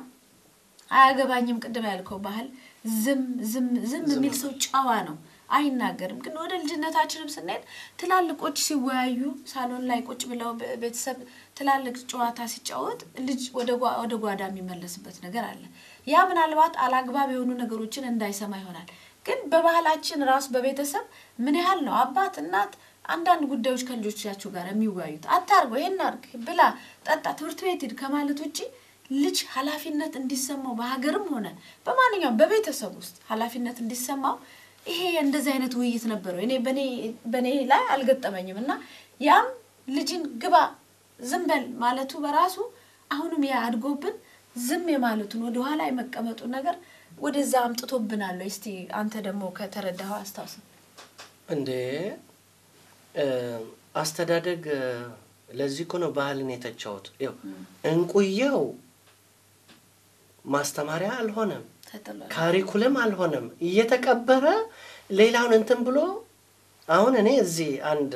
አያገባኝም ቅድም ያልከው ባህል ዝም ዝም ዝም የሚል ሰው ጨዋ ነው፣ አይናገርም። ግን ወደ ልጅነታችንም ስንሄድ ትላልቆች ሲወያዩ ሳሎን ላይ ቁጭ ብለው በ- ቤተሰብ ትላልቅ ጨዋታ ሲጫወት ልጅ ወደ ጓ- ወደ ጓዳ የሚመለስበት ነገር አለ። ያ ምናልባት አላግባብ የሆኑ ነገሮችን እንዳይሰማ ይሆናል። ግን በባህላችን ራሱ በቤተሰብ ምን ያህል ነው አባት እናት አንዳንድ ጉዳዮች ከልጆቻቸው ጋር የሚወያዩት አታርገው፣ ይሄን አርግ፣ ብላ፣ ጠጣ፣ ትምህርት ቤት ሂድ ከማለት ውጭ ልጅ ኃላፊነት እንዲሰማው በሀገርም ሆነ በማንኛውም በቤተሰብ ውስጥ ኃላፊነት እንዲሰማው ይሄ እንደዚህ አይነት ውይይት ነበረው። እኔ በኔ በኔ ላይ አልገጠመኝም እና ያም ልጅን ግባ ዝም በል ማለቱ በራሱ አሁንም ያ አድጎብን ዝም የማለቱን ወደኋላ የመቀመጡን ነገር ወደዛ አምጥቶብናል። እስቲ አንተ ደግሞ ከተረዳኸው አስታውስ። እንዴ እ፣ አስተዳደግ እ፣ ለዚህ እኮ ነው ባህልን የተቻሁት። ይኸው እንቁየው ማስተማሪያ አልሆነም፣ ተጥሏል። ካሪኩለም አልሆነም። እየተቀበረ ሌላውን እንትን ብሎ አሁን እኔ እዚህ አንድ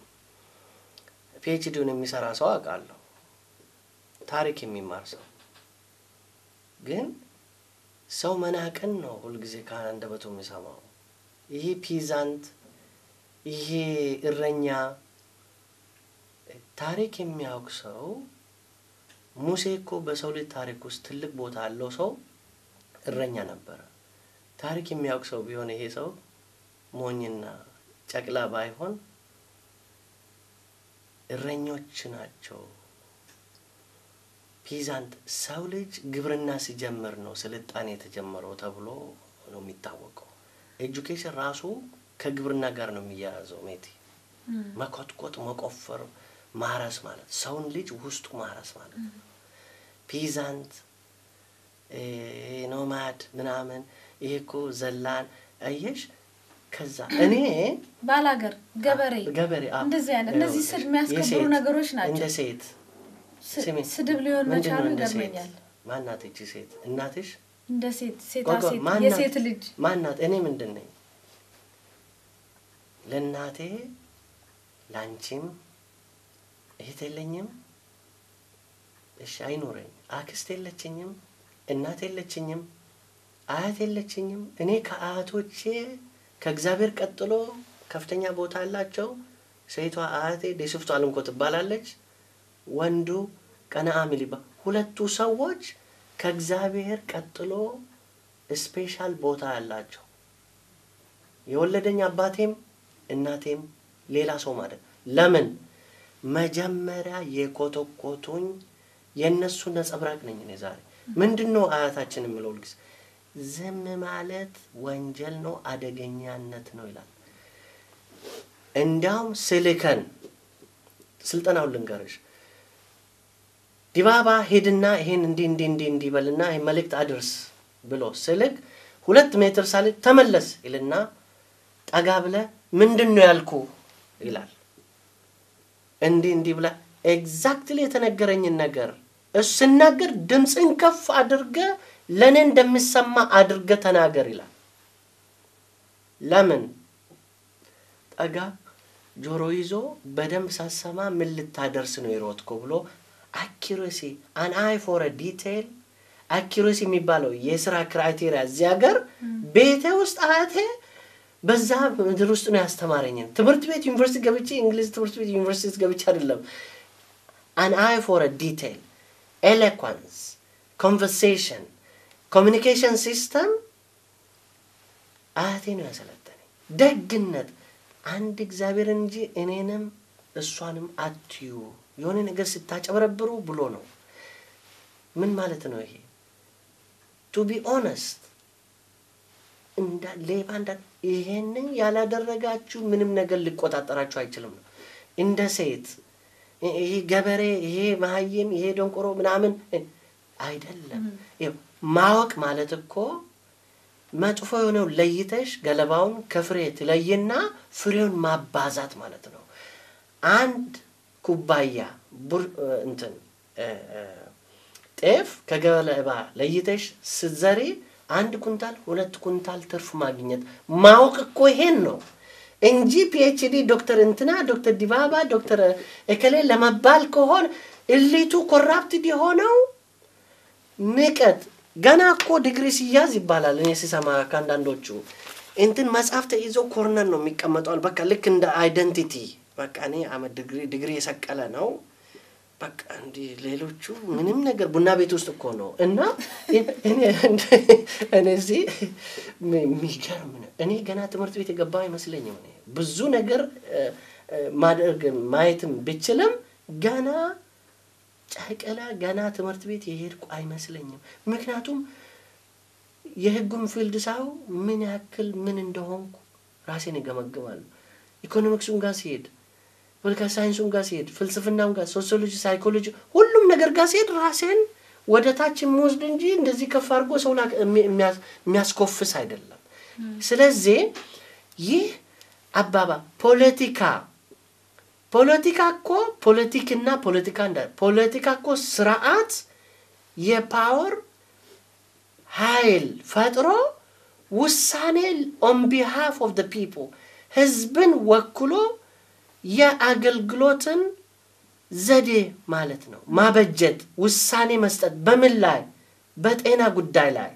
ፒኤችዲውን የሚሰራ ሰው አውቃለሁ፣ ታሪክ የሚማር ሰው ግን ሰው መናቅን ነው ሁልጊዜ ከአንደበቱ የሚሰማው። ይሄ ፒዛንት፣ ይሄ እረኛ ታሪክ የሚያውቅ ሰው ሙሴ እኮ በሰው ልጅ ታሪክ ውስጥ ትልቅ ቦታ ያለው ሰው እረኛ ነበረ። ታሪክ የሚያውቅ ሰው ቢሆን ይሄ ሰው ሞኝና ጨቅላ ባይሆን እረኞች ናቸው። ፒዛንት ሰው ልጅ ግብርና ሲጀምር ነው ስልጣኔ የተጀመረው ተብሎ ነው የሚታወቀው። ኤጁኬሽን ራሱ ከግብርና ጋር ነው የሚያያዘው። ሜቲ መኮትኮት፣ መቆፈር፣ ማረስ ማለት ሰውን ልጅ ውስጡ ማረስ ማለት ነው። ፒዛንት ኖማድ ምናምን ይሄ እኮ ዘላን አየሽ። ከዛ እኔ ባላገር ገበሬ ገበሬ አዎ፣ እንደዚህ አይነት እነዚህ ስድ የሚያስከብሩ የሴት- ነገሮች ናቸው። እንደ ሴት ስ- ስሚ፣ ስድብ ሊሆን ምንድን መቻሉ ነው እንደ ሴት? ይገርመኛል። ማናት ይቺ ሴት? እናትሽ? እንደ ሴት ሴታ ቆይ ቆይ፣ ሴት ማናት? የሴት ልጅ ማናት? እኔ ምንድን ነኝ? ለእናቴ ለአንቺም እህት የለኝም። እሺ አይኖረኝ። አክስት የለችኝም። እናት የለችኝም፣ አያት የለችኝም። እኔ ከአያቶቼ ከእግዚአብሔር ቀጥሎ ከፍተኛ ቦታ አላቸው። ሴቷ አያቴ ደስፍቱ አለምኮ ትባላለች። ወንዱ ቀነአ ሚሊባ ሁለቱ ሰዎች ከእግዚአብሔር ቀጥሎ ስፔሻል ቦታ ያላቸው የወለደኝ አባቴም እናቴም ሌላ ሰው ማለት ለምን መጀመሪያ የኮተኮቱኝ የእነሱ ነጸብራቅ ነኝ እኔ ዛሬ ምንድን ነው አያታችን የምለው ልግስ ዝም ማለት ወንጀል ነው አደገኛነት ነው ይላል እንዲያውም ስልከን ስልጠናውን ልንገርሽ ዲባባ ሄድና ይሄን እንዲህ እንዲህ እንዲህ እንዲህ በልና ይሄን መልእክት አድርስ ብሎ ስልክ ሁለት ሜትር ሳልክ ተመለስ ይልና ጠጋ ብለ ምንድን ነው ያልኩ ይላል። እንዲህ እንዲህ ብለ ኤግዛክትሊ የተነገረኝን ነገር እሱ ስናገር ድምፅን ከፍ አድርገ ለእኔ እንደሚሰማ አድርገ ተናገር ይላል። ለምን ጠጋ ጆሮ ይዞ በደንብ ሳሰማ ምን ልታደርስ ነው የሮጥኩ ብሎ አኪሬሲ አን አይ ፎር ዲቴይል አኪሬሲ የሚባለው የስራ ክራይቴሪያ እዚህ ሀገር ቤቴ ውስጥ አያቴ በዛ ምድር ውስጥ ነው ያስተማረኝን። ትምህርት ቤት ዩኒቨርሲቲ ገብቼ እንግሊዝ ትምህርት ቤት ዩኒቨርሲቲ ገብቼ አይደለም። አን አይ ፎር ዲቴይል ኤሎኳንስ፣ ኮንቨርሴሽን፣ ኮሚኒኬሽን ሲስተም አያቴ ነው ያሰለጠነኝ። ደግነት አንድ እግዚአብሔር እንጂ እኔንም እሷንም አትዩ የሆነ ነገር ስታጨበረብሩ ብሎ ነው። ምን ማለት ነው ይሄ? ቱ ቢ ኦነስት እንዳ ሌባ እንዳ ይሄንን ያላደረጋችሁ ምንም ነገር ሊቆጣጠራችሁ አይችልም ነው። እንደ ሴት ይሄ ገበሬ፣ ይሄ መሀይም፣ ይሄ ደንቆሮ ምናምን አይደለም። ማወቅ ማለት እኮ መጥፎ የሆነው ለይተሽ ገለባውን ከፍሬ ትለይና ፍሬውን ማባዛት ማለት ነው። አንድ ኩባያ ቡር እንትን ጤፍ ከገለባ ለይተሽ ስትዘሪ አንድ ኩንታል ሁለት ኩንታል ትርፍ ማግኘት ማወቅ እኮ ይሄን ነው እንጂ ፒኤችዲ ዶክተር እንትና ዶክተር ዲባባ ዶክተር እከሌ ለመባል ከሆን እሊቱ ኮራፕትድ የሆነው ንቀት ገና እኮ ዲግሪ ሲያዝ ይባላል። እኔ ሲሰማ ከአንዳንዶቹ እንትን መጽሐፍ ተይዞ ኮርነር ነው የሚቀመጠዋል። በቃ ልክ እንደ አይደንቲቲ በቃ እኔ አመት ዲግሪ ዲግሪ የሰቀለ ነው። በቃ እንዲህ ሌሎቹ ምንም ነገር ቡና ቤት ውስጥ እኮ ነው እና እኔ እዚህ የሚገርም ነው። እኔ ገና ትምህርት ቤት የገባው አይመስለኝም። እኔ ብዙ ነገር ማድረግ ማየትም ብችልም ገና ጨቅላ ገና ትምህርት ቤት የሄድኩ አይመስለኝም። ምክንያቱም የህጉን ፊልድ ሳው ምን ያክል ምን እንደሆንኩ ራሴን እገመግማለሁ። ኢኮኖሚክሱን ጋር ሲሄድ ፖለቲካል ሳይንሱን ጋር ሲሄድ ፍልስፍናውን ጋር ሶሲዮሎጂ፣ ሳይኮሎጂ ሁሉም ነገር ጋር ሲሄድ ራሴን ወደ ታች የምወስድ እንጂ እንደዚህ ከፍ አድርጎ ሰው የሚያስኮፍስ አይደለም። ስለዚህ ይህ አባባ ፖለቲካ ፖለቲካ እኮ ፖለቲክና ፖለቲካ እንዳ ፖለቲካ እኮ ስርዓት የፓወር ኃይል ፈጥሮ ውሳኔ ኦን ቢሃፍ ኦፍ ደ ፒፕል ህዝብን ወክሎ የአገልግሎትን ዘዴ ማለት ነው። ማበጀት፣ ውሳኔ መስጠት በምን ላይ? በጤና ጉዳይ ላይ፣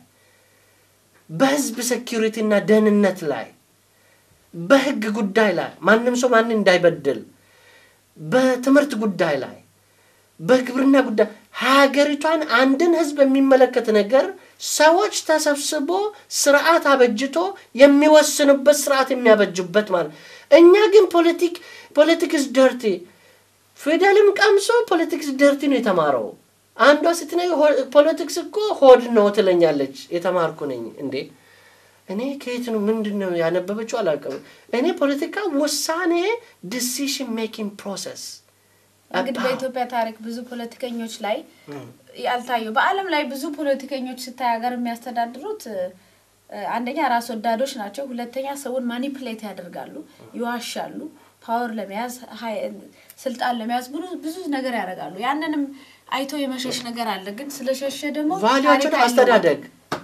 በህዝብ ሴኪሪቲ እና ደህንነት ላይ፣ በህግ ጉዳይ ላይ ማንም ሰው ማንን እንዳይበድል፣ በትምህርት ጉዳይ ላይ፣ በግብርና ጉዳይ ሀገሪቷን አንድን ህዝብ የሚመለከት ነገር ሰዎች ተሰብስቦ ስርዓት አበጅቶ የሚወስኑበት ስርዓት የሚያበጁበት ማለት እኛ ግን ፖለቲክ ፖለቲክስ ደርቲ ፊደልም ቀምሶ ፖለቲክስ ደርቲ ነው የተማረው። አንዷ ስትነኝ ፖለቲክስ እኮ ሆድ ነው ትለኛለች። የተማርኩ ነኝ እንዴ እኔ ከየት ነው ምንድን ነው ያነበበችው አላውቅም። እኔ ፖለቲካ ውሳኔ ዲሲሽን ሜኪንግ ፕሮሰስ እንግዲህ በኢትዮጵያ ታሪክ ብዙ ፖለቲከኞች ላይ ያልታዩ በዓለም ላይ ብዙ ፖለቲከኞች ስታይ ሀገር የሚያስተዳድሩት አንደኛ ራስ ወዳዶች ናቸው። ሁለተኛ ሰውን ማኒፕሌት ያደርጋሉ፣ ይዋሻሉ፣ ፓወር ለመያዝ ስልጣን ለመያዝ ብዙ ብዙ ነገር ያደርጋሉ። ያንንም አይቶ የመሸሽ ነገር አለ። ግን ስለሸሸ ደግሞ ቫሊዎችን አስተዳደግ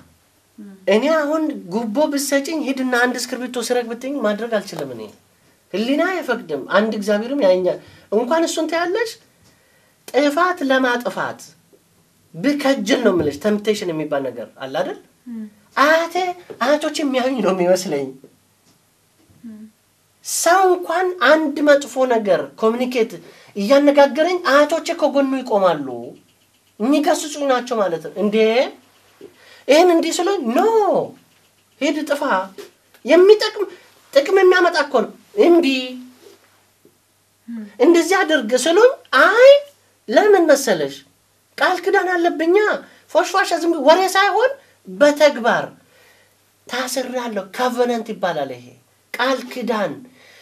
እኔ አሁን ጉቦ ብሰጭኝ ሂድና አንድ እስክርቢቶ ስረቅ ብትኝ ማድረግ አልችልም። እኔ ህሊና አይፈቅድም። አንድ እግዚአብሔርም ያኛል። እንኳን እሱን ታያለሽ ጥፋት ለማጥፋት ብከጅል ነው የምልሽ። ተምፕቴሽን የሚባል ነገር አለ አይደል? አያቴ አያቶች የሚያዩኝ ነው የሚመስለኝ። ሰው እንኳን አንድ መጥፎ ነገር ኮሚኒኬት እያነጋገረኝ አያቶቼ ከጎኑ ይቆማሉ። የሚገስጹኝ ናቸው ማለት ነው። እንዴ ይህን እንዲህ ስለ ኖ ሂድ ጥፋ፣ የሚጠቅም ጥቅም የሚያመጣ እኮ ነው። እምቢ እንደዚህ አድርግ ስሉኝ፣ አይ ለምን መሰለሽ ቃል ክዳን አለብኛ። ፎሽፏሻ ዝም ብሎ ወሬ ሳይሆን በተግባር ታስሬያለሁ። ካቨነንት ይባላል ይሄ ቃል ክዳን።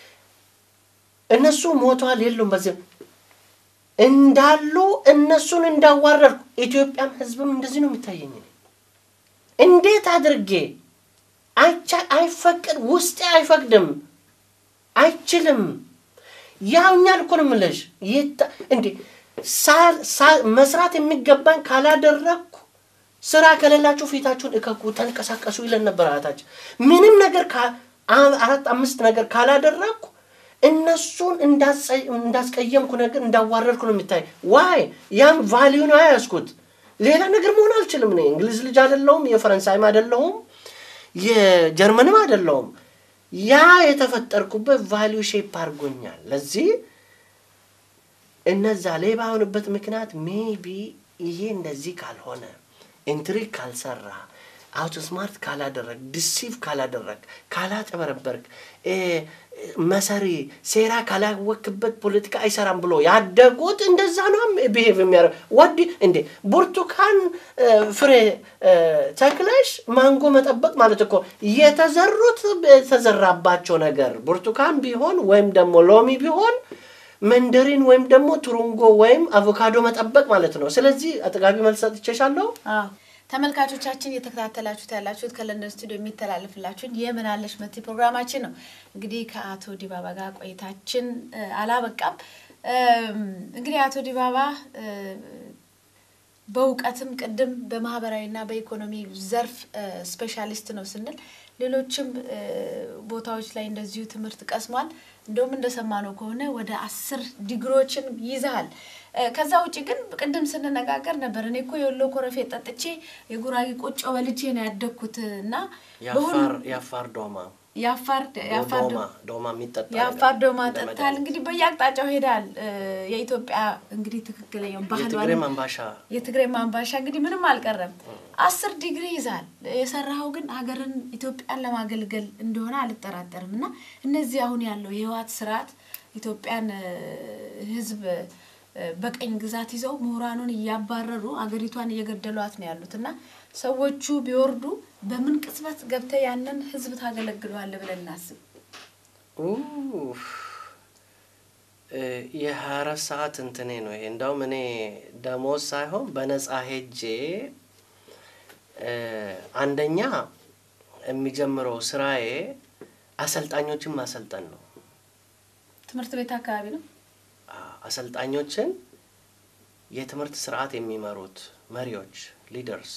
እነሱ ሞተዋል የሉም በዚህ እንዳሉ እነሱን እንዳዋረድኩ ኢትዮጵያም ሕዝብም እንደዚህ ነው የሚታየኝ። እኔ እንዴት አድርጌ አይቻ አይፈቅድ ውስጤ አይፈቅድም፣ አይችልም። ያውኛል እኮ ነው የምልሽ። ይታ- እንዴ ሳ- ሳ- መስራት የሚገባኝ ካላደረግኩ ስራ ከሌላችሁ ፊታችሁን እከኩ፣ ተንቀሳቀሱ ይለን ነበር አያታችን። ምንም ነገር ካ- አ- አራት አምስት ነገር ካላደረግኩ እነሱን እንዳጸ- እንዳስቀየምኩ ነገር እንዳዋረድኩ ነው የሚታይ። ዋይ ያም ቫሊዩ ነው ያያዝኩት። ሌላ ነገር መሆን አልችልም። እኔ እንግሊዝ ልጅ አይደለሁም፣ የፈረንሳይም አይደለሁም፣ የጀርመንም አይደለሁም። ያ የተፈጠርኩበት ቫሊዩ ሼፕ አድርጎኛል። ለዚህ እነዛ ሌባ የሆኑበት ምክንያት ሜቢ ይሄ እንደዚህ ካልሆነ ኢንትሪግ ካልሰራ አውቶ ስማርት ካላደረግ ዲሲቭ ካላደረግ ካላጨበረበርክ እ፣ መሰሪ ሴራ ካላወክበት ፖለቲካ አይሰራም ብሎ ያደጉት እንደዛ ነው ብሄቭ የሚያደርግ ወዲ እንዴ ብርቱካን እ፣ ፍሬ እ፣ ተክለሽ ማንጎ መጠበቅ ማለት እኮ የተዘሩት የተዘራባቸው ነገር ብርቱካን ቢሆን ወይም ደግሞ ሎሚ ቢሆን መንደሪን ወይም ደግሞ ቱሩንጎ ወይም አቮካዶ መጠበቅ ማለት ነው። ስለዚህ አጥጋቢ መልስ ሰጥቼሻለሁ። አዎ ተመልካቾቻችን እየተከታተላችሁት ያላችሁት ከለንደን ስቱዲዮ የሚተላለፍላችሁን የምን አለሽ መቲ ፕሮግራማችን ነው። እንግዲህ ከአቶ ዲባባ ጋር ቆይታችን እ፣ አላበቃም። እም፣ እንግዲህ አቶ ዲባባ እ፣ በእውቀትም ቅድም በማህበራዊና በኢኮኖሚ ዘርፍ እ፣ ስፔሻሊስት ነው ስንል ሌሎችም እ፣ ቦታዎች ላይ እንደዚሁ ትምህርት ቀስሟል። እንደውም እንደሰማነው ከሆነ ወደ አስር ዲግሪዎችን ይዘሃል። እ፣ ከዛ ውጭ ግን ቅድም ስንነጋገር ነበር። እኔ እኮ የወሎ ኮረፌ ጠጥቼ የጉራጌ ቆጮ በልቼ ነው ያደግኩት እና የአፋር የአፋር ዶማ የአፋር የአፋር ዶማ ዶማ የሚጠጣ የአፋር ነገር ዶማ እንደ ጠጥታል። መድኃኒት። እንግዲህ በየአቅጣጫው ሄዳል። እ፣ የኢትዮጵያ እንግዲህ ትክክለኛው የትግሬ ባህሏን መንባሻ የትግራይ ማንባሻ እንግዲህ ምንም አልቀረም። አስር ዲግሪ ይዛል። የሰራኸው ግን ሀገርን ኢትዮጵያን ለማገልገል እንደሆነ አልጠራጠርም። እና እነዚህ አሁን ያለው የህወሓት ስርዓት ኢትዮጵያን እ፣ ህዝብ እ፣ በቀኝ ግዛት ይዘው ምሁራኑን እያባረሩ አገሪቷን እየገደሏት ነው ያሉት እና ሰዎቹ ቢወርዱ በምን ቅጽበት ገብተህ ያንን ህዝብ ታገለግለዋለህ ብለን እናስብ። ኡፍ፣ እ፣ የሀያ አራት ሰዓት እንትኔ ነው ይሄ። እንዳውም እኔ ደሞዝ ሳይሆን በነፃ ሄጄ እ፣ አንደኛ የሚጀምረው ስራዬ አሰልጣኞችን ማሰልጠን ነው። ትምህርት ቤት አካባቢ ነው። አ- አሰልጣኞችን የትምህርት ስርዓት የሚመሩት መሪዎች ሊደርስ፣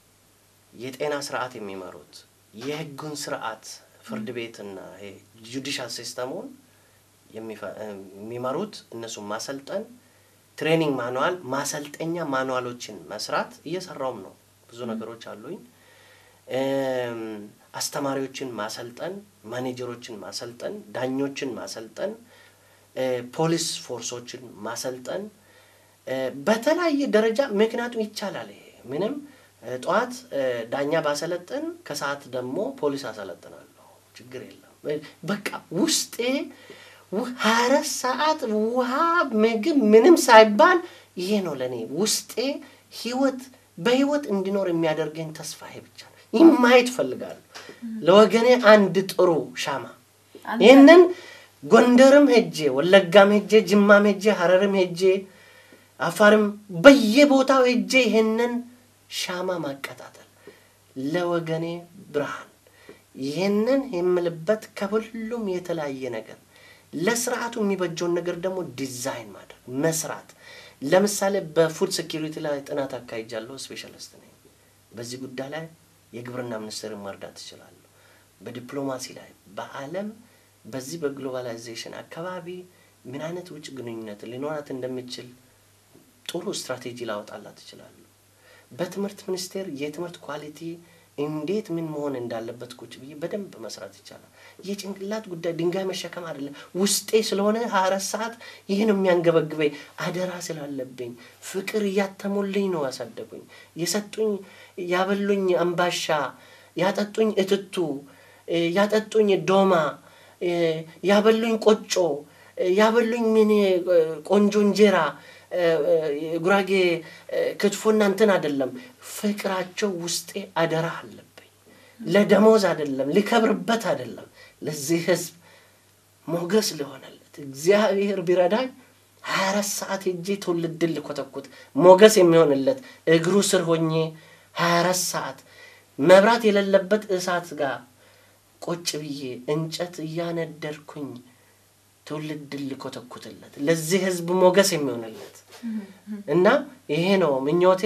የጤና ስርዓት የሚመሩት የህጉን ስርዓት ፍርድ ቤትና ይሄ ጁዲሻል ሲስተሙን የሚፈ- የሚመሩት እነሱን ማሰልጠን፣ ትሬኒንግ ማኑዋል ማሰልጠኛ ማኑዋሎችን መስራት እየሰራውም ነው። ብዙ ነገሮች አሉኝ። እም፣ አስተማሪዎችን ማሰልጠን፣ ማኔጀሮችን ማሰልጠን፣ ዳኞችን ማሰልጠን፣ እ፣ ፖሊስ ፎርሶችን ማሰልጠን እ፣ በተለያየ ደረጃ ምክንያቱም ይቻላል። ይሄ ምንም እ፣ ጠዋት እ፣ ዳኛ ባሰለጥን ከሰዓት ደግሞ ፖሊስ አሰለጥናለሁ፣ ችግር የለም። እ፣ በቃ ውስጤ ው- ሀያ አራት ሰዓት ውሃ፣ ምግብ ምንም ሳይባል ይሄ ነው ለእኔ ውስጤ ህይወት በህይወት እንዲኖር የሚያደርገኝ ተስፋ ይሄ ብቻ ነው። ይህ ማየት እፈልጋለሁ። ለወገኔ አንድ ጥሩ ሻማ አንተ- ይህንን ጎንደርም ሄጄ ወለጋም ሄጄ ጅማም ሄጄ ሀረርም ሄጄ አፋርም በየቦታው ሄጄ ይህንን ሻማ ማቀጣጠል ለወገኔ ብርሃን ይህንን የምልበት ከሁሉም የተለያየ ነገር ለስርዓቱ የሚበጀውን ነገር ደግሞ ዲዛይን ማድረግ መስራት። ለምሳሌ በፉድ ሴኪሪቲ ላይ ጥናት አካሂጃለሁ። ስፔሻሊስት ነኝ በዚህ ጉዳይ ላይ የግብርና ሚኒስቴርን መርዳት እችላለሁ። በዲፕሎማሲ ላይ በዓለም በዚህ በግሎባላይዜሽን አካባቢ ምን አይነት ውጭ ግንኙነት ሊኖራት እንደሚችል ጥሩ ስትራቴጂ ላወጣላት እችላለሁ። በትምህርት ሚኒስቴር የትምህርት ኳሊቲ እንዴት ምን መሆን እንዳለበት ቁጭ ብዬ በደንብ መስራት ይቻላል። የጭንቅላት ጉዳይ ድንጋይ መሸከም አይደለም። ውስጤ ስለሆነ ሀያ አራት ሰዓት ይህን የሚያንገበግበኝ አደራ ስላለብኝ ፍቅር እያተሙልኝ ነው ያሳደጉኝ። የሰጡኝ ያበሉኝ አምባሻ፣ ያጠጡኝ እትቱ፣ ያጠጡኝ ዶማ፣ ያበሉኝ ቆጮ፣ ያበሉኝ ምን ቆንጆ እንጀራ ጉራጌ ክትፎና እንትን አይደለም። ፍቅራቸው ውስጤ አደራ አለብኝ። ለደሞዝ አይደለም፣ ሊከብርበት አይደለም። ለዚህ ህዝብ ሞገስ ሊሆነለት እግዚአብሔር ቢረዳኝ ሀያ አራት ሰዓት ሄጄ ትውልድን ልኮተኩት ሞገስ የሚሆንለት እግሩ ስር ሆኜ ሀያ አራት ሰዓት መብራት የሌለበት እሳት ጋር ቁጭ ብዬ እንጨት እያነደርኩኝ ትውልድን ልኮተኩትለት ለዚህ ህዝብ ሞገስ የሚሆንለት እና ይሄ ነው ምኞቴ።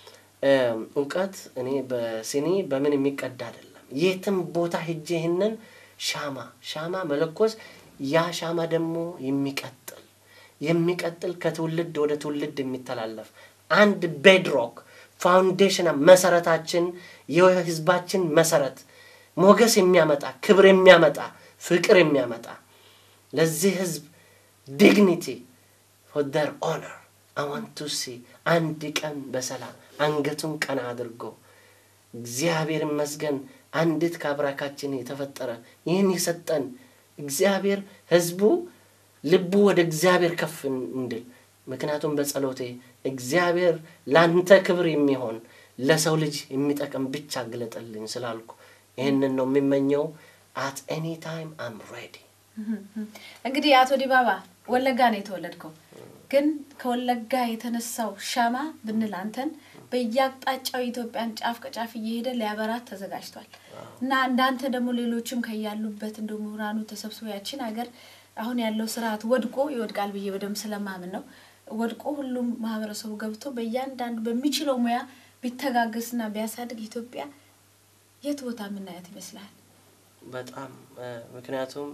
እውቀት እኔ በሲኒ በምን የሚቀዳ አይደለም። የትም ቦታ ሄጄ ይህንን ሻማ ሻማ መለኮስ ያ ሻማ ደግሞ የሚቀጥል የሚቀጥል ከትውልድ ወደ ትውልድ የሚተላለፍ አንድ ቤድሮክ ፋውንዴሽን መሰረታችን የህዝባችን መሰረት ሞገስ የሚያመጣ ክብር የሚያመጣ ፍቅር የሚያመጣ ለዚህ ህዝብ ዲግኒቲ ፎር ደር ኦነር አዋንቱ ሲ አንድ ቀን በሰላም አንገቱን ቀና አድርጎ እግዚአብሔር ይመስገን አንዲት ከአብራካችን የተፈጠረ ይህን የሰጠን እግዚአብሔር ህዝቡ ልቡ ወደ እግዚአብሔር ከፍ እንድል ምክንያቱም በጸሎቴ እግዚአብሔር ለአንተ ክብር የሚሆን ለሰው ልጅ የሚጠቅም ብቻ ግለጠልኝ ስላልኩ ይህንን ነው የሚመኘው። አት ኤኒ ታይም አም ሬዲ። እንግዲህ አቶ ዲባባ ወለጋ ነው የተወለድከው፣ ግን ከወለጋ የተነሳው ሻማ ብንል አንተን በየአቅጣጫው የኢትዮጵያን ጫፍ ከጫፍ እየሄደ ሊያበራት ተዘጋጅቷል እና እንዳንተ ደግሞ ሌሎችም ከያሉበት እንደ ምሁራኑ ተሰብስቦ ያችን ሀገር አሁን ያለው ስርዓት ወድቆ ይወድቃል ብዬ በደንብ ስለማምን ነው ወድቆ ሁሉም ማህበረሰቡ ገብቶ በእያንዳንዱ በሚችለው ሙያ ቢተጋገስና ቢያሳድግ ኢትዮጵያ የት ቦታ የምናያት ይመስላል? በጣም ምክንያቱም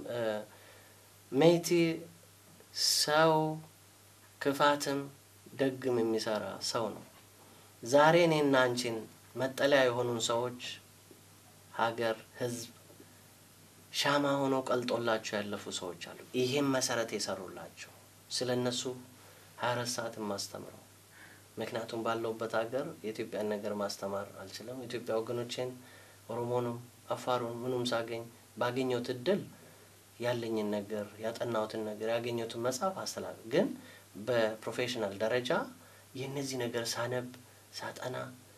ሜቲ ሰው ክፋትም ደግም የሚሰራ ሰው ነው። ዛሬ እኔና አንቺን መጠለያ የሆኑን ሰዎች ሀገር፣ ህዝብ ሻማ ሆነው ቀልጦላቸው ያለፉ ሰዎች አሉ። ይህም መሰረት የሰሩላቸው ስለ እነሱ ሀያ አራት ሰዓት ማስተምረው ምክንያቱም ባለውበት ሀገር የኢትዮጵያን ነገር ማስተማር አልችልም። ኢትዮጵያ ወገኖቼን ኦሮሞንም አፋሩን ምኑም ሳገኝ ባገኘሁት እድል ያለኝን ነገር ያጠናሁትን ነገር ያገኘሁትን መጽሐፍ አስተላልፍ ግን በፕሮፌሽናል ደረጃ የእነዚህ ነገር ሳነብ ሳጠና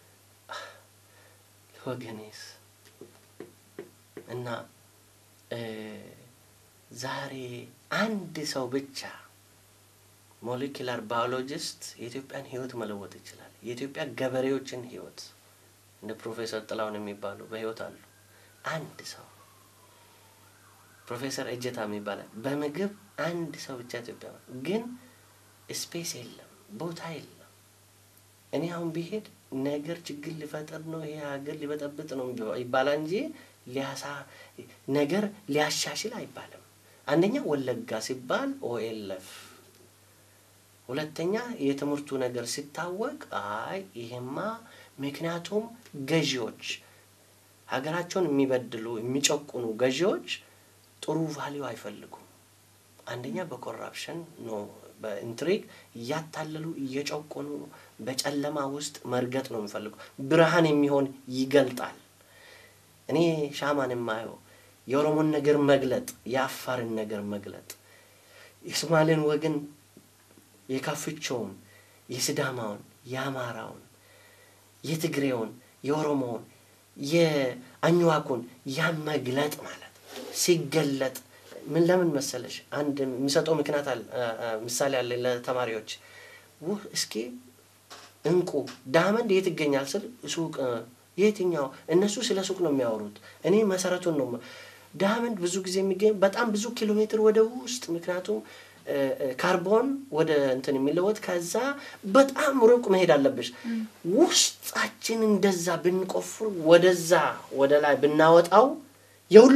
ወገኔስ እና ዛሬ አንድ ሰው ብቻ ሞሌኪላር ባዮሎጂስት የኢትዮጵያን ህይወት መለወጥ ይችላል። የኢትዮጵያ ገበሬዎችን ህይወት እንደ ፕሮፌሰር ጥላሁን የሚባሉ በህይወት አሉ። አንድ ሰው ፕሮፌሰር እጀታ የሚባላል በምግብ አንድ ሰው ብቻ ኢትዮጵያ ግን ስፔስ የለም፣ ቦታ የለም። እኔ አሁን ቢሄድ ነገር ችግር ሊፈጠር ነው ይሄ ሀገር ሊበጠብጥ ነው ይባላል እንጂ ሊያሳ ነገር ሊያሻሽል አይባልም። አንደኛ ወለጋ ሲባል ኦኤልኤፍ፣ ሁለተኛ የትምህርቱ ነገር ሲታወቅ አይ ይሄማ ምክንያቱም ገዢዎች ሀገራቸውን የሚበድሉ የሚጨቁኑ ገዢዎች ጥሩ ቫሊዩ አይፈልጉም። አንደኛ በኮራፕሽን ነው በኢንትሪግ እያታለሉ እየጨቆኑ በጨለማ ውስጥ መርገጥ ነው የሚፈልጉ። ብርሃን የሚሆን ይገልጣል። እኔ ሻማን የማየው የኦሮሞን ነገር መግለጥ፣ የአፋርን ነገር መግለጥ፣ የሶማሌን ወገን የካፍቾውን፣ የስዳማውን፣ የአማራውን፣ የትግሬውን፣ የኦሮሞውን፣ የአኝዋኩን ያን መግለጥ ማለት ሲገለጥ ምን ለምን መሰለሽ አንድ የሚሰጠው ምክንያት አለ ምሳሌ አለ ለተማሪዎች ውህ እስኪ እንቁ ዳመንድ የት ይገኛል ስል ሱቅ የትኛው እነሱ ስለ ሱቅ ነው የሚያወሩት እኔ መሰረቱን ነው ዳመንድ ብዙ ጊዜ የሚገኝ በጣም ብዙ ኪሎ ሜትር ወደ ውስጥ ምክንያቱም ካርቦን ወደ እንትን የሚለወጥ ከዛ በጣም ሩቅ መሄድ አለብሽ ውስጣችን እንደዛ ብንቆፍር ወደዛ ወደ ላይ ብናወጣው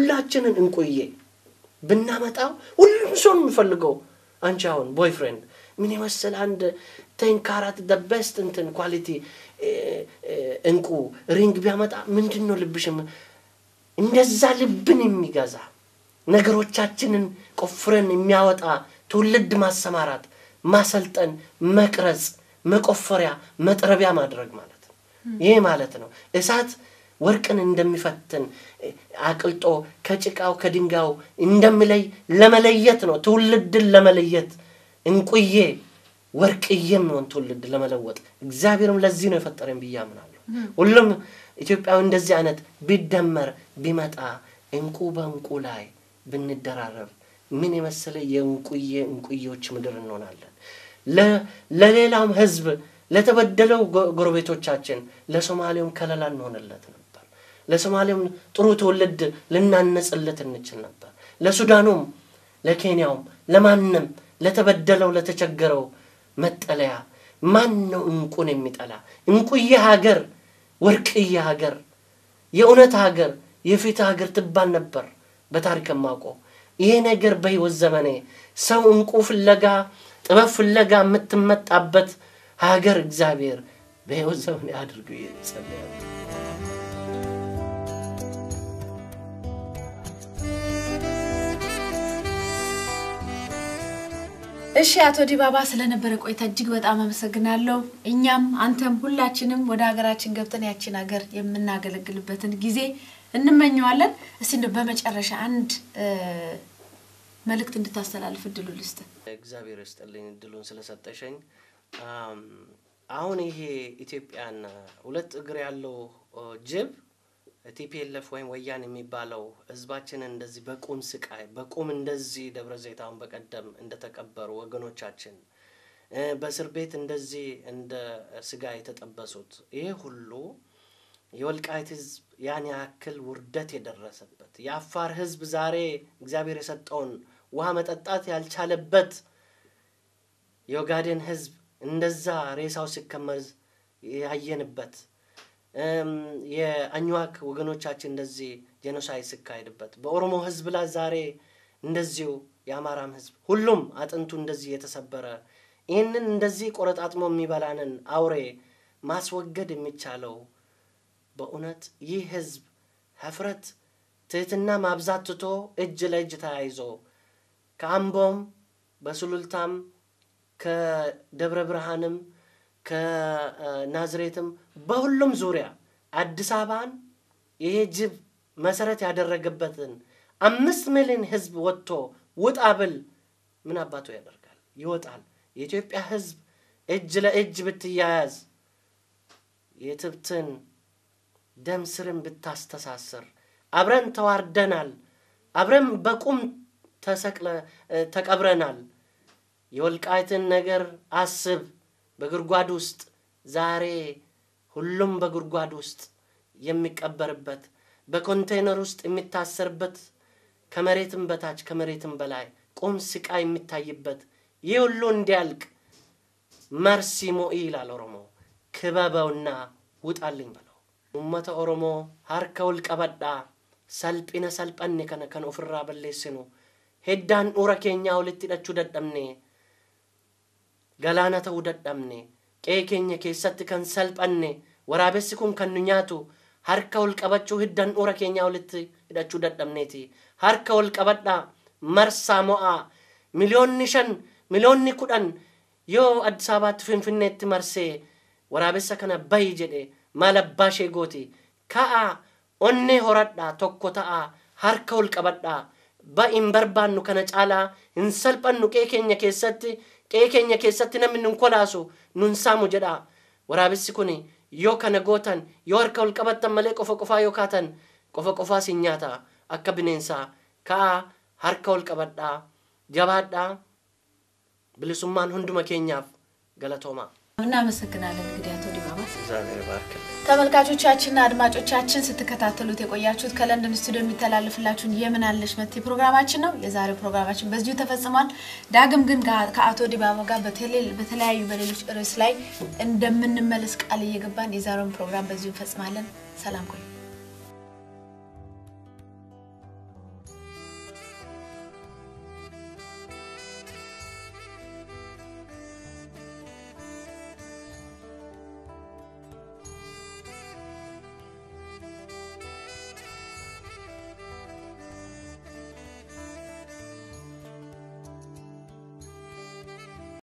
የሁላችንን እንቁዬ ብናመጣው ሁሉም ሰው ነው የሚፈልገው። አንቺ አሁን ቦይፍሬንድ ምን የመሰለ አንድ ቴንካራት ደ ቤስት እንትን ኳሊቲ እንቁ ሪንግ ቢያመጣ ምንድን ነው ልብሽም እንደዛ ልብን የሚገዛ ነገሮቻችንን ቆፍረን የሚያወጣ ትውልድ ማሰማራት፣ ማሰልጠን፣ መቅረጽ፣ መቆፈሪያ፣ መጥረቢያ ማድረግ ማለት ነው። ይህ ማለት ነው እሳት ወርቅን እንደሚፈትን አቅልጦ ከጭቃው ከድንጋዩ እንደሚለይ ለመለየት ነው። ትውልድን ለመለየት እንቁዬ ወርቅዬ የሚሆን ትውልድ ለመለወጥ እግዚአብሔርም ለዚህ ነው የፈጠረን ብዬ አምናለሁ። ሁሉም ኢትዮጵያዊ እንደዚህ አይነት ቢደመር ቢመጣ እንቁ በእንቁ ላይ ብንደራረብ ምን የመሰለ የእንቁዬ እንቁዬዎች ምድር እንሆናለን። ለሌላውም ህዝብ ለተበደለው ጎረቤቶቻችን ለሶማሌውም ከለላ እንሆንለት ነበር። ለሶማሌውም ጥሩ ትውልድ ልናነጽለት እንችል ነበር። ለሱዳኑም፣ ለኬንያውም፣ ለማንም ለተበደለው ለተቸገረው መጠለያ ማን ነው እንቁን የሚጠላ? እንቁዬ ሀገር፣ ወርቅዬ ሀገር፣ የእውነት ሀገር፣ የፊት ሀገር ትባል ነበር በታሪክ የማውቀው። ይሄ ነገር በህይወት ዘመኔ ሰው እንቁ ፍለጋ ጥበብ ፍለጋ የምትመጣበት ሀገር እግዚአብሔር በህይወት ዘመኔ አድርጎ ይጸልያል። እሺ አቶ ዲባባ ስለነበረ ቆይታ እጅግ በጣም አመሰግናለሁ። እኛም አንተም ሁላችንም ወደ ሀገራችን ገብተን ያችን ሀገር የምናገለግልበትን ጊዜ እንመኘዋለን። እስቲ እንደው በመጨረሻ አንድ መልእክት እንድታስተላልፍ እድሉ ልስጥ። እግዚአብሔር ይስጥልኝ እድሉን ስለሰጠሸኝ። አሁን ይሄ ኢትዮጵያን ሁለት እግር ያለው ጅብ ቲፒኤልኤፍ ወይም ወያን የሚባለው ህዝባችንን እንደዚህ በቁም ስቃይ በቁም እንደዚህ ደብረ ዘይት አሁን በቀደም እንደተቀበሩ ወገኖቻችን በእስር ቤት እንደዚህ እንደ ስጋ የተጠበሱት ይሄ ሁሉ የወልቃይት ህዝብ ያን ያክል ውርደት የደረሰበት የአፋር ህዝብ ዛሬ እግዚአብሔር የሰጠውን ውሃ መጠጣት ያልቻለበት የኦጋዴን ህዝብ እንደዛ ሬሳው ሲከመር ያየንበት የአኝዋክ ወገኖቻችን እንደዚህ ጄኖሳይድ ሲካሄድበት በኦሮሞ ህዝብ ላይ ዛሬ እንደዚሁ የአማራም ህዝብ ሁሉም አጥንቱ እንደዚህ የተሰበረ ይህንን እንደዚህ ቆረጣጥሞ የሚበላንን አውሬ ማስወገድ የሚቻለው በእውነት ይህ ህዝብ ሀፍረት ትህትና ማብዛት ትቶ እጅ ለእጅ ተያይዞ ከአምቦም በሱሉልታም ከደብረ ብርሃንም ከናዝሬትም በሁሉም ዙሪያ አዲስ አበባን ይሄ ጅብ መሰረት ያደረገበትን አምስት ሚሊዮን ህዝብ ወጥቶ ውጣ ብል ምን አባቱ ያደርጋል? ይወጣል። የኢትዮጵያ ህዝብ እጅ ለእጅ ብትያያዝ የትብትን ደም ስርን ብታስተሳስር አብረን ተዋርደናል፣ አብረን በቁም ተሰቅለ ተቀብረናል። የወልቃይትን ነገር አስብ። በጉድጓድ ውስጥ ዛሬ ሁሉም በጉድጓድ ውስጥ የሚቀበርበት በኮንቴነር ውስጥ የሚታሰርበት ከመሬትም በታች ከመሬትም በላይ ቁም ስቃይ የሚታይበት ይህ ሁሉ እንዲያልቅ መርሲ ሞኢ ይላል ኦሮሞ። ክበበውና ውጣልኝ በለው። ኡመተ ኦሮሞ ሀርከ ውልቀበዳ ሰልጲነ ሰልጠኔ ከነ ከን ኦፍራ በሌስኑ ሄዳን ኡረ ኬኛ ወልት hidhachuu dadhabne galaana ta'uu dadhabne qe'ee keenya keessatti kan salphanne waraabessi kun kan nu nyaatu harka ol qabachuu hiddan ura keenyaa walitti hidhachuu dadhabneeti harka ol qabadhaa marsaa mo'aa miliyoonni shan miliyoonni kudhan yoo addis ababaatti finfinneetti marsee waraabessa kana bayi jedhe maal abbaa ishee gooti ka'aa onnee horadhaa tokko ta'aa harka ol qabadhaa ba'iin barbaannu kana caalaa hin salphannu qe'ee keenya keessatti qe'ee keenya keessatti namni nun kolaasu nun saamu jedha waraabessi kun yoo kana gootan yoo harka ol qabattan malee qofa qofaa yoo kaatan qofa qofaa sin nyaata akka bineensaa ka'aa harka ol qabadhaa jabaadhaa bilisummaan hunduma keenyaaf galatoomaa እናመሰግናለን። እንግዲህ አቶ ዲባባ እግዚአብሔር ይባርክልኝ። ተመልካቾቻችንና አድማጮቻችን ስትከታተሉት የቆያችሁት ከለንደን ስቱዲዮ የሚተላለፍላችሁን የምን አለሽ መቴ ፕሮግራማችን ነው። የዛሬው ፕሮግራማችን በዚሁ ተፈጽሟል። ዳግም ግን ጋ- ከአቶ ዲባባ ጋር በቴሌ- በተለያዩ በሌሎች ርዕስ ላይ እንደምንመለስ ቃል እየገባን የዛሬውን ፕሮግራም በዚሁ እንፈጽማለን። ሰላም ቆዩ።